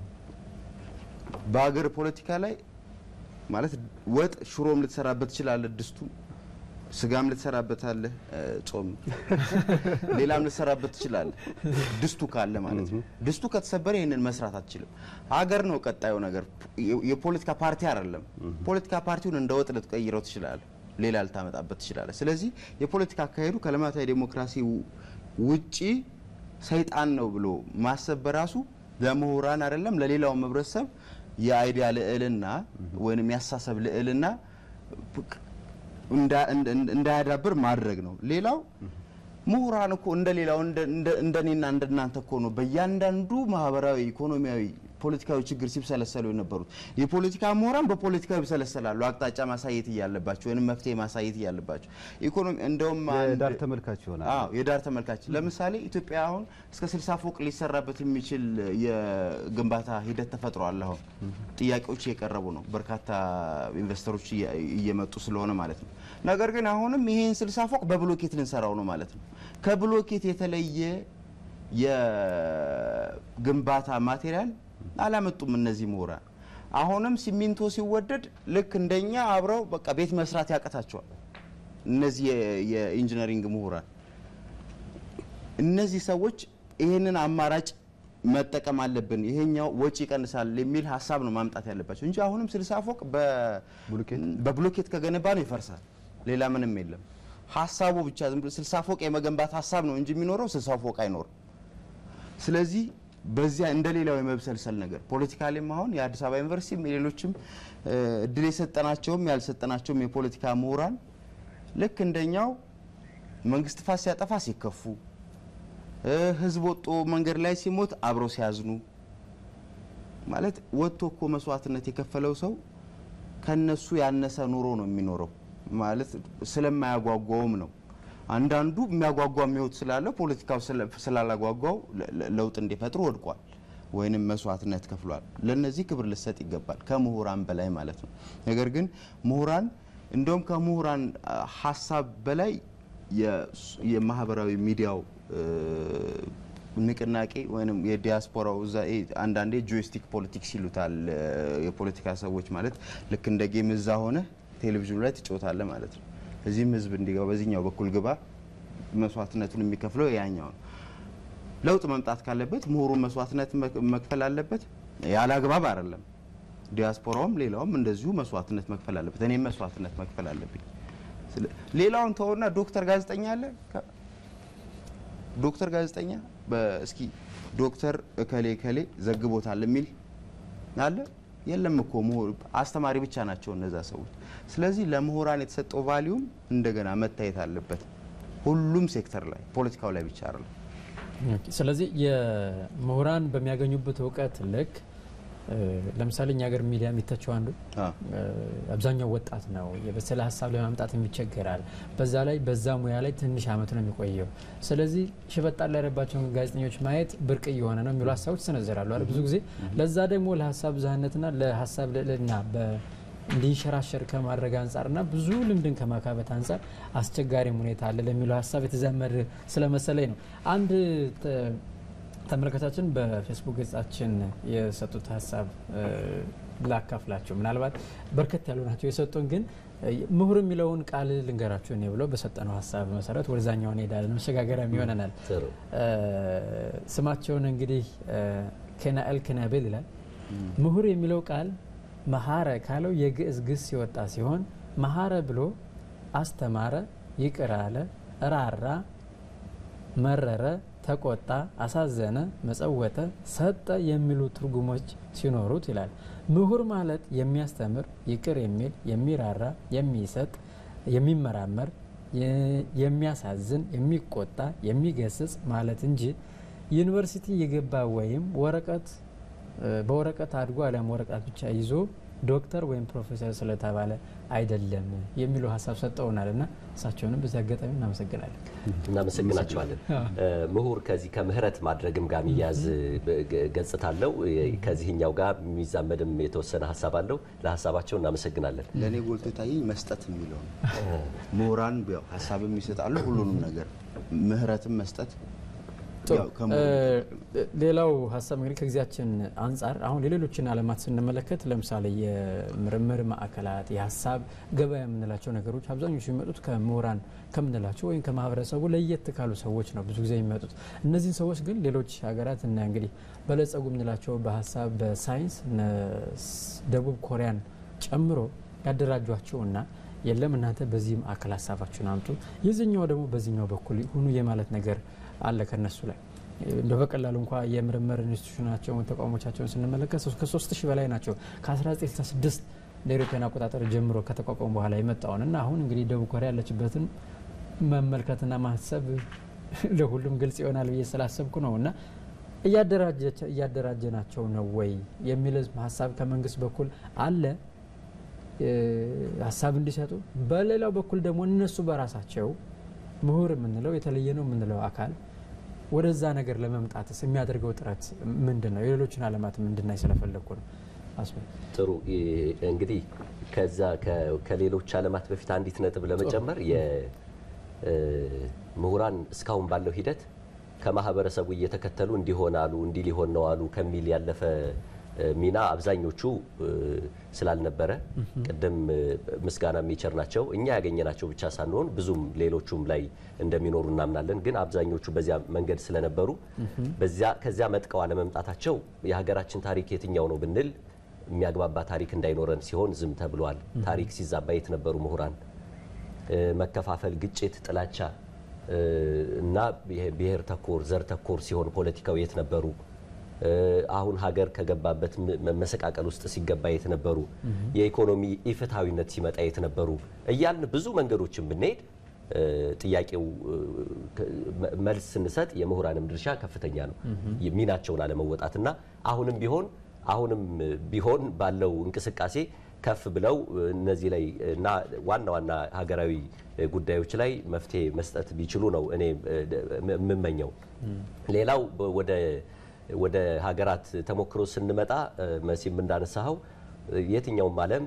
በሀገር ፖለቲካ ላይ ማለት ወጥ ሽሮም ልትሰራበት ትችላለህ፣ ድስቱ ስጋም ልትሰራበታለህ፣ ጾም ሌላም ልትሰራበት ትችላለህ፣ ድስቱ ካለ ማለት ነው። ድስቱ ከተሰበረ ይህንን መስራት አትችልም። ሀገር ነው ቀጣዩ ነገር፣ የፖለቲካ ፓርቲ አይደለም። ፖለቲካ ፓርቲውን እንደ ወጥ ልትቀይረው ትችላለህ፣ ሌላ ልታመጣበት ትችላለህ። ስለዚህ የፖለቲካ አካሄዱ ከልማታዊ ዴሞክራሲ ውጪ ሰይጣን ነው ብሎ ማሰብ በራሱ ለምሁራን አይደለም ለሌላውም ህብረተሰብ የአይዲያ ልዕልና ወይም ያሳሰብ ልዕልና እንዳያዳብር ማድረግ ነው። ሌላው ምሁራን እኮ እንደ ሌላው እንደኔና እንደናንተ እኮ ነው በእያንዳንዱ ማህበራዊ፣ ኢኮኖሚያዊ፣ ፖለቲካዊ ችግር ሲብሰለሰሉ የነበሩት። የፖለቲካ ምሁራን በፖለቲካው ይብሰለሰላሉ አቅጣጫ ማሳየት እያለባቸው ወይም መፍትሄ ማሳየት እያለባቸው ኢኮኖሚ እንደውም የዳር ተመልካች ይሆናል። አዎ የዳር ተመልካች። ለምሳሌ ኢትዮጵያ አሁን እስከ 60 ፎቅ ሊሰራበት የሚችል የግንባታ ሂደት ተፈጥሯል። አሁን ጥያቄዎች እየቀረቡ ነው፣ በርካታ ኢንቨስተሮች እየመጡ ስለሆነ ማለት ነው። ነገር ግን አሁንም ይሄን 60 ፎቅ በብሎኬት ልንሰራው ነው ማለት ነው። ከብሎኬት የተለየ የግንባታ ማቴሪያል አላመጡም እነዚህ ምሁራን። አሁንም ሲሚንቶ ሲወደድ ልክ እንደኛ አብረው በቃ ቤት መስራት ያቀታቸዋል እነዚህ የኢንጂነሪንግ ምሁራን። እነዚህ ሰዎች ይህንን አማራጭ መጠቀም አለብን፣ ይሄኛው ወጪ ይቀንሳል የሚል ሀሳብ ነው ማምጣት ያለባቸው እንጂ አሁንም ስልሳ ፎቅ በ- በብሎኬት ከገነባ ነው ይፈርሳል። ሌላ ምንም የለም። ሀሳቡ ብቻ ዝም ብሎ ስልሳ ፎቅ የመገንባት ሀሳብ ነው እንጂ የሚኖረው ስልሳ ፎቅ አይኖርም። ስለዚህ በዚያ እንደ ሌላው የመብሰልሰል ነገር ፖለቲካሊም አሁን የአዲስ አበባ ዩኒቨርሲቲም ሌሎችም እ፣ እድል የሰጠናቸውም ያልሰጠናቸውም የፖለቲካ ምሁራን ልክ እንደኛው መንግስት ጥፋት ሲያጠፋ ሲከፉ እ፣ ህዝብ ወጦ መንገድ ላይ ሲሞት አብረው ሲያዝኑ ማለት ወጥቶ እኮ መስዋዕትነት የከፈለው ሰው ከነሱ ያነሰ ኑሮ ነው የሚኖረው ማለት ስለማያጓጓውም ነው። አንዳንዱ የሚያጓጓ ህይወት ስላለው ፖለቲካው ስለ- ስላላጓጓው ለ- ለ- ለውጥ እንዲፈጥሩ ወድቋል ወይንም መስዋዕትነት ከፍሏል። ለነዚህ ክብር ልሰጥ ይገባል ከምሁራን በላይ ማለት ነው። ነገር ግን ምሁራን እንደውም ከምሁራን አ, ሀሳብ በላይ የስ- የማህበራዊ ሚዲያው እ, ንቅናቄ ወይም የዲያስፖራው እዛ ይሄ አንዳንዴ ጆይስቲክ ፖለቲክስ ይሉታል እ፣ የፖለቲካ ሰዎች ማለት ልክ እንደ ጌም እዛ ሆነ ቴሌቪዥኑ ላይ ትጫወታለህ ማለት ነው። እዚህም ህዝብ እንዲገባ በዚህኛው በኩል ግባ፣ መስዋዕትነቱን የሚከፍለው ያኛው ነው። ለውጥ መምጣት ካለበት ምሁሩ መስዋዕትነት መክ- መክፈል አለበት። ያለ አግባብ አይደለም። ዲያስፖራውም ሌላውም እንደዚሁ መስዋዕትነት መክፈል አለበት። እኔም መስዋዕትነት መክፈል አለብኝ። ስለ- ሌላውን ተወና ዶክተር ጋዜጠኛ አለ ከ- ዶክተር ጋዜጠኛ በእስኪ ዶክተር እከሌ እከሌ ዘግቦታል የሚል አለ የለም እኮ ምሁር አስተማሪ ብቻ ናቸው እነዛ ሰዎች። ስለዚህ ለምሁራን የተሰጠው ቫሊዩም እንደገና መታየት አለበት ሁሉም ሴክተር ላይ ፖለቲካው ላይ ብቻ አይደለም። ኦኬ፣ ስለዚህ የምሁራን በሚያገኙበት እውቀት ልክ እ፣ ለምሳሌ እኛ ሀገር ሚዲያ የሚተቸው አንዱ አ፣ እ፣ አብዛኛው ወጣት ነው። የበሰለ ሀሳብ ለማምጣት ይቸገራል። በዛ ላይ በዛ ሙያ ላይ ትንሽ አመት ነው የሚቆየው። ስለዚህ ሽበጣ ላይ ያለባቸውን ጋዜጠኞች ማየት ብርቅ እየሆነ ነው የሚሉ ሀሳቦች ይሰነዘራሉ አይደል? ብዙ ጊዜ ለዛ ደግሞ ለሀሳብ ብዝሃነትና ለሀሳብ ልዕልና በ- እንዲንሸራሸር ከማድረግ አንጻርና ብዙ ልምድን ከማካበት አንጻር አስቸጋሪም ሁኔታ አለ ለሚለው ሀሳብ የተዛመደ ስለመሰለኝ ነው። አንድ ተ- ተመልካቻችን በፌስቡክ ገጻችን የሰጡት ሀሳብ እ፣ ላካፍላቸው። ምናልባት በርከት ያሉ ናቸው የሰጡን፣ ግን እ፣ ምሁር የሚለውን ቃል ልንገራችሁ እኔ ብለው በሰጠነው ሀሳብ መሰረት ወደዛኛው እንሄዳለን። መሸጋገሪያም ይሆነናል። ጥሩ እ፣ ስማቸውን እንግዲህ እ፣ ኬናኤል ክናቤል ይላል። ምሁር የሚለው ቃል መሀረ ካለው የግዕዝ ግስ የወጣ ሲሆን መሀረ ብሎ አስተማረ፣ ይቅር አለ፣ ራራ፣ መረረ፣ ተቆጣ፣ አሳዘነ፣ መጸወተ፣ ሰጠ የሚሉ ትርጉሞች ሲኖሩት ይላል። ምሁር ማለት የሚያስተምር፣ ይቅር የሚል፣ የሚራራ፣ የሚሰጥ፣ የሚመራመር፣ የ- የሚያሳዝን፣ የሚቆጣ፣ የሚገስጽ ማለት እንጂ ዩኒቨርሲቲ የገባ ወይም ወረቀት እ፣ በወረቀት አድጎ አሊያም ወረቀት ብቻ ይዞ ዶክተር ወይም ፕሮፌሰር ስለተባለ አይደለም የሚሉ ሀሳብ ሰጠውናል እና እሳቸውንም በዚህ አጋጣሚ እናመሰግናለን። እናመሰግናቸዋለን። እ፣ ምሁር ከዚህ ከምህረት ማድረግም ጋር የሚያዝ እ፣ ገጽታ አለው። እ፣ ከዚህኛው ጋር የሚዛመድም የተወሰነ ሀሳብ አለው። ለሀሳባቸው እናመሰግናለን። ለእኔ ጎልቶ የታየኝ መስጠት የሚለው ነው። ምሁራን ያው ሀሳብም ይሰጣሉ፣ ሁሉንም ነገር ምህረትም መስጠት ጥሩ ያው ከምሁሩ እ፣ ሌላው ሀሳብ እንግዲህ ከጊዜያችን አንጻር አሁን የሌሎችን ዓለማት ስንመለከት ለምሳሌ የምርምር ማዕከላት የሀሳብ ገበያ የምንላቸው ነገሮች አብዛኞቹ የሚመጡት ከምሁራን ከምንላቸው ወይም ከማህበረሰቡ ለየት ካሉ ሰዎች ነው ብዙ ጊዜ የሚመጡት። እነዚህን ሰዎች ግን ሌሎች ሀገራት እና እንግዲህ በለጸጉ የምንላቸው በሀሳብ በሳይንስ እነ ስ- ደቡብ ኮሪያን ጨምሮ ያደራጇቸውና የለም እናንተ በዚህ ማዕከል ሀሳባችሁን አምጡ፣ የዚህኛው ደግሞ በዚህኛው በኩል ሁኑ የማለት ነገር አለ ከነሱ ላይ እንደ በቀላሉ እንኳ የምርምር ኢንስቲቱሽናቸውን ተቋሞቻቸውን ስንመለከት ሶስት- ከሶስት ሺህ በላይ ናቸው ከ1966 እንደ አውሮፓውያን አቆጣጠር ጀምሮ ከተቋቋሙ በኋላ የመጣውን እና አሁን እንግዲህ ደቡብ ኮሪያ ያለችበትን መመልከትና ማሰብ ለሁሉም ግልጽ ይሆናል ብዬ ስላሰብኩ ነው እና እያደራጀች- እያደራጀናቸው ነው ወይ የሚል ሀሳብ ከመንግስት በኩል አለ እ፣ ሀሳብ እንዲሰጡ በሌላው በኩል ደግሞ እነሱ በራሳቸው ምሁር የምንለው የተለየ ነው የምንለው አካል ወደዛ ነገር ለመምጣትስ የሚያደርገው ጥረት ምንድን ነው? የሌሎችን ዓለማትም እንድናይ ስለፈለግኩ ነው። አስበ ጥሩ ይ- እንግዲህ ከዛ ከ- ከሌሎች ዓለማት በፊት አንዲት ነጥብ ለመጨመር የምሁራን እስካሁን ባለው ሂደት ከማህበረሰቡ እየተከተሉ እንዲሆን አሉ እንዲህ ሊሆን ነው አሉ ከሚል ያለፈ ሚና አብዛኞቹ ስላልነበረ ቅድም ምስጋና የሚቸር ናቸው እኛ ያገኘናቸው ብቻ ሳንሆን ብዙም ሌሎቹም ላይ እንደሚኖሩ እናምናለን። ግን አብዛኞቹ በዚያ መንገድ ስለነበሩ ከዚያ መጥቀው አለመምጣታቸው የሀገራችን ታሪክ የትኛው ነው ብንል የሚያግባባ ታሪክ እንዳይኖረን ሲሆን ዝም ተብሏል። ታሪክ ሲዛባ የት ነበሩ ምሁራን? መከፋፈል፣ ግጭት፣ ጥላቻ እና ብሔር ተኮር ዘር ተኮር ሲሆን ፖለቲካው የት ነበሩ? አሁን ሀገር ከገባበት መሰቃቀል ውስጥ ሲገባ የት ነበሩ? የኢኮኖሚ ኢፍትሐዊነት ሲመጣ የት ነበሩ? እያልን ብዙ መንገዶችን ብንሄድ ጥያቄው መልስ ስንሰጥ የምሁራንም ድርሻ ከፍተኛ ነው። ሚናቸውን አለመወጣትና አሁንም ቢሆን አሁንም ቢሆን ባለው እንቅስቃሴ ከፍ ብለው እነዚህ ላይ እና ዋና ዋና ሀገራዊ ጉዳዮች ላይ መፍትሄ መስጠት ቢችሉ ነው እኔ የምመኘው። ሌላው ወደ ወደ ሀገራት ተሞክሮ ስንመጣ መሲም እንዳነሳኸው የትኛውም ዓለም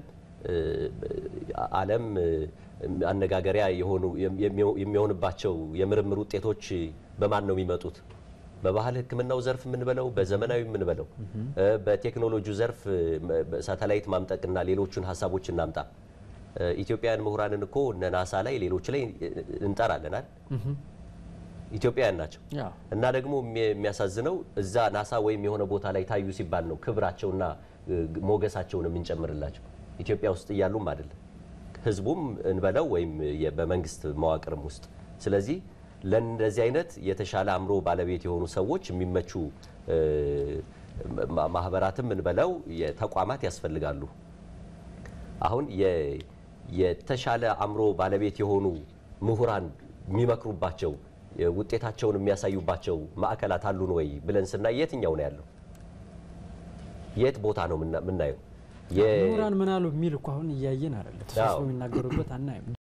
ዓለም አነጋገሪያ የሆኑ የሚሆንባቸው የምርምር ውጤቶች በማን ነው የሚመጡት? በባህል ሕክምናው ዘርፍ የምንበለው በዘመናዊ የምንበለው በቴክኖሎጂው ዘርፍ ሳተላይት ማምጠቅና ሌሎቹን ሀሳቦች እናምጣ። ኢትዮጵያውያን ምሁራንን እኮ እነ ናሳ ላይ ሌሎች ላይ እንጠራለናል። ኢትዮጵያውያን ናቸው እና ደግሞ የሚያሳዝነው እዛ ናሳ ወይም የሆነ ቦታ ላይ ታዩ ሲባል ነው ክብራቸውና ሞገሳቸውን የምንጨምርላቸው ኢትዮጵያ ውስጥ እያሉም አይደለም ህዝቡም እንበለው ወይም በመንግስት መዋቅርም ውስጥ ስለዚህ ለእንደዚህ አይነት የተሻለ አእምሮ ባለቤት የሆኑ ሰዎች የሚመቹ ማህበራትም እንበለው ተቋማት ያስፈልጋሉ። አሁን የተሻለ አእምሮ ባለቤት የሆኑ ምሁራን የሚመክሩባቸው ውጤታቸውን የሚያሳዩባቸው ማዕከላት አሉን ወይ ብለን ስናይ የትኛው ነው ያለው? የት ቦታ ነው የምናየው? ምሁራን ምን አሉ የሚል እኮ አሁን እያየን አይደለ? ተሰብስበው የሚናገሩበት አናይም።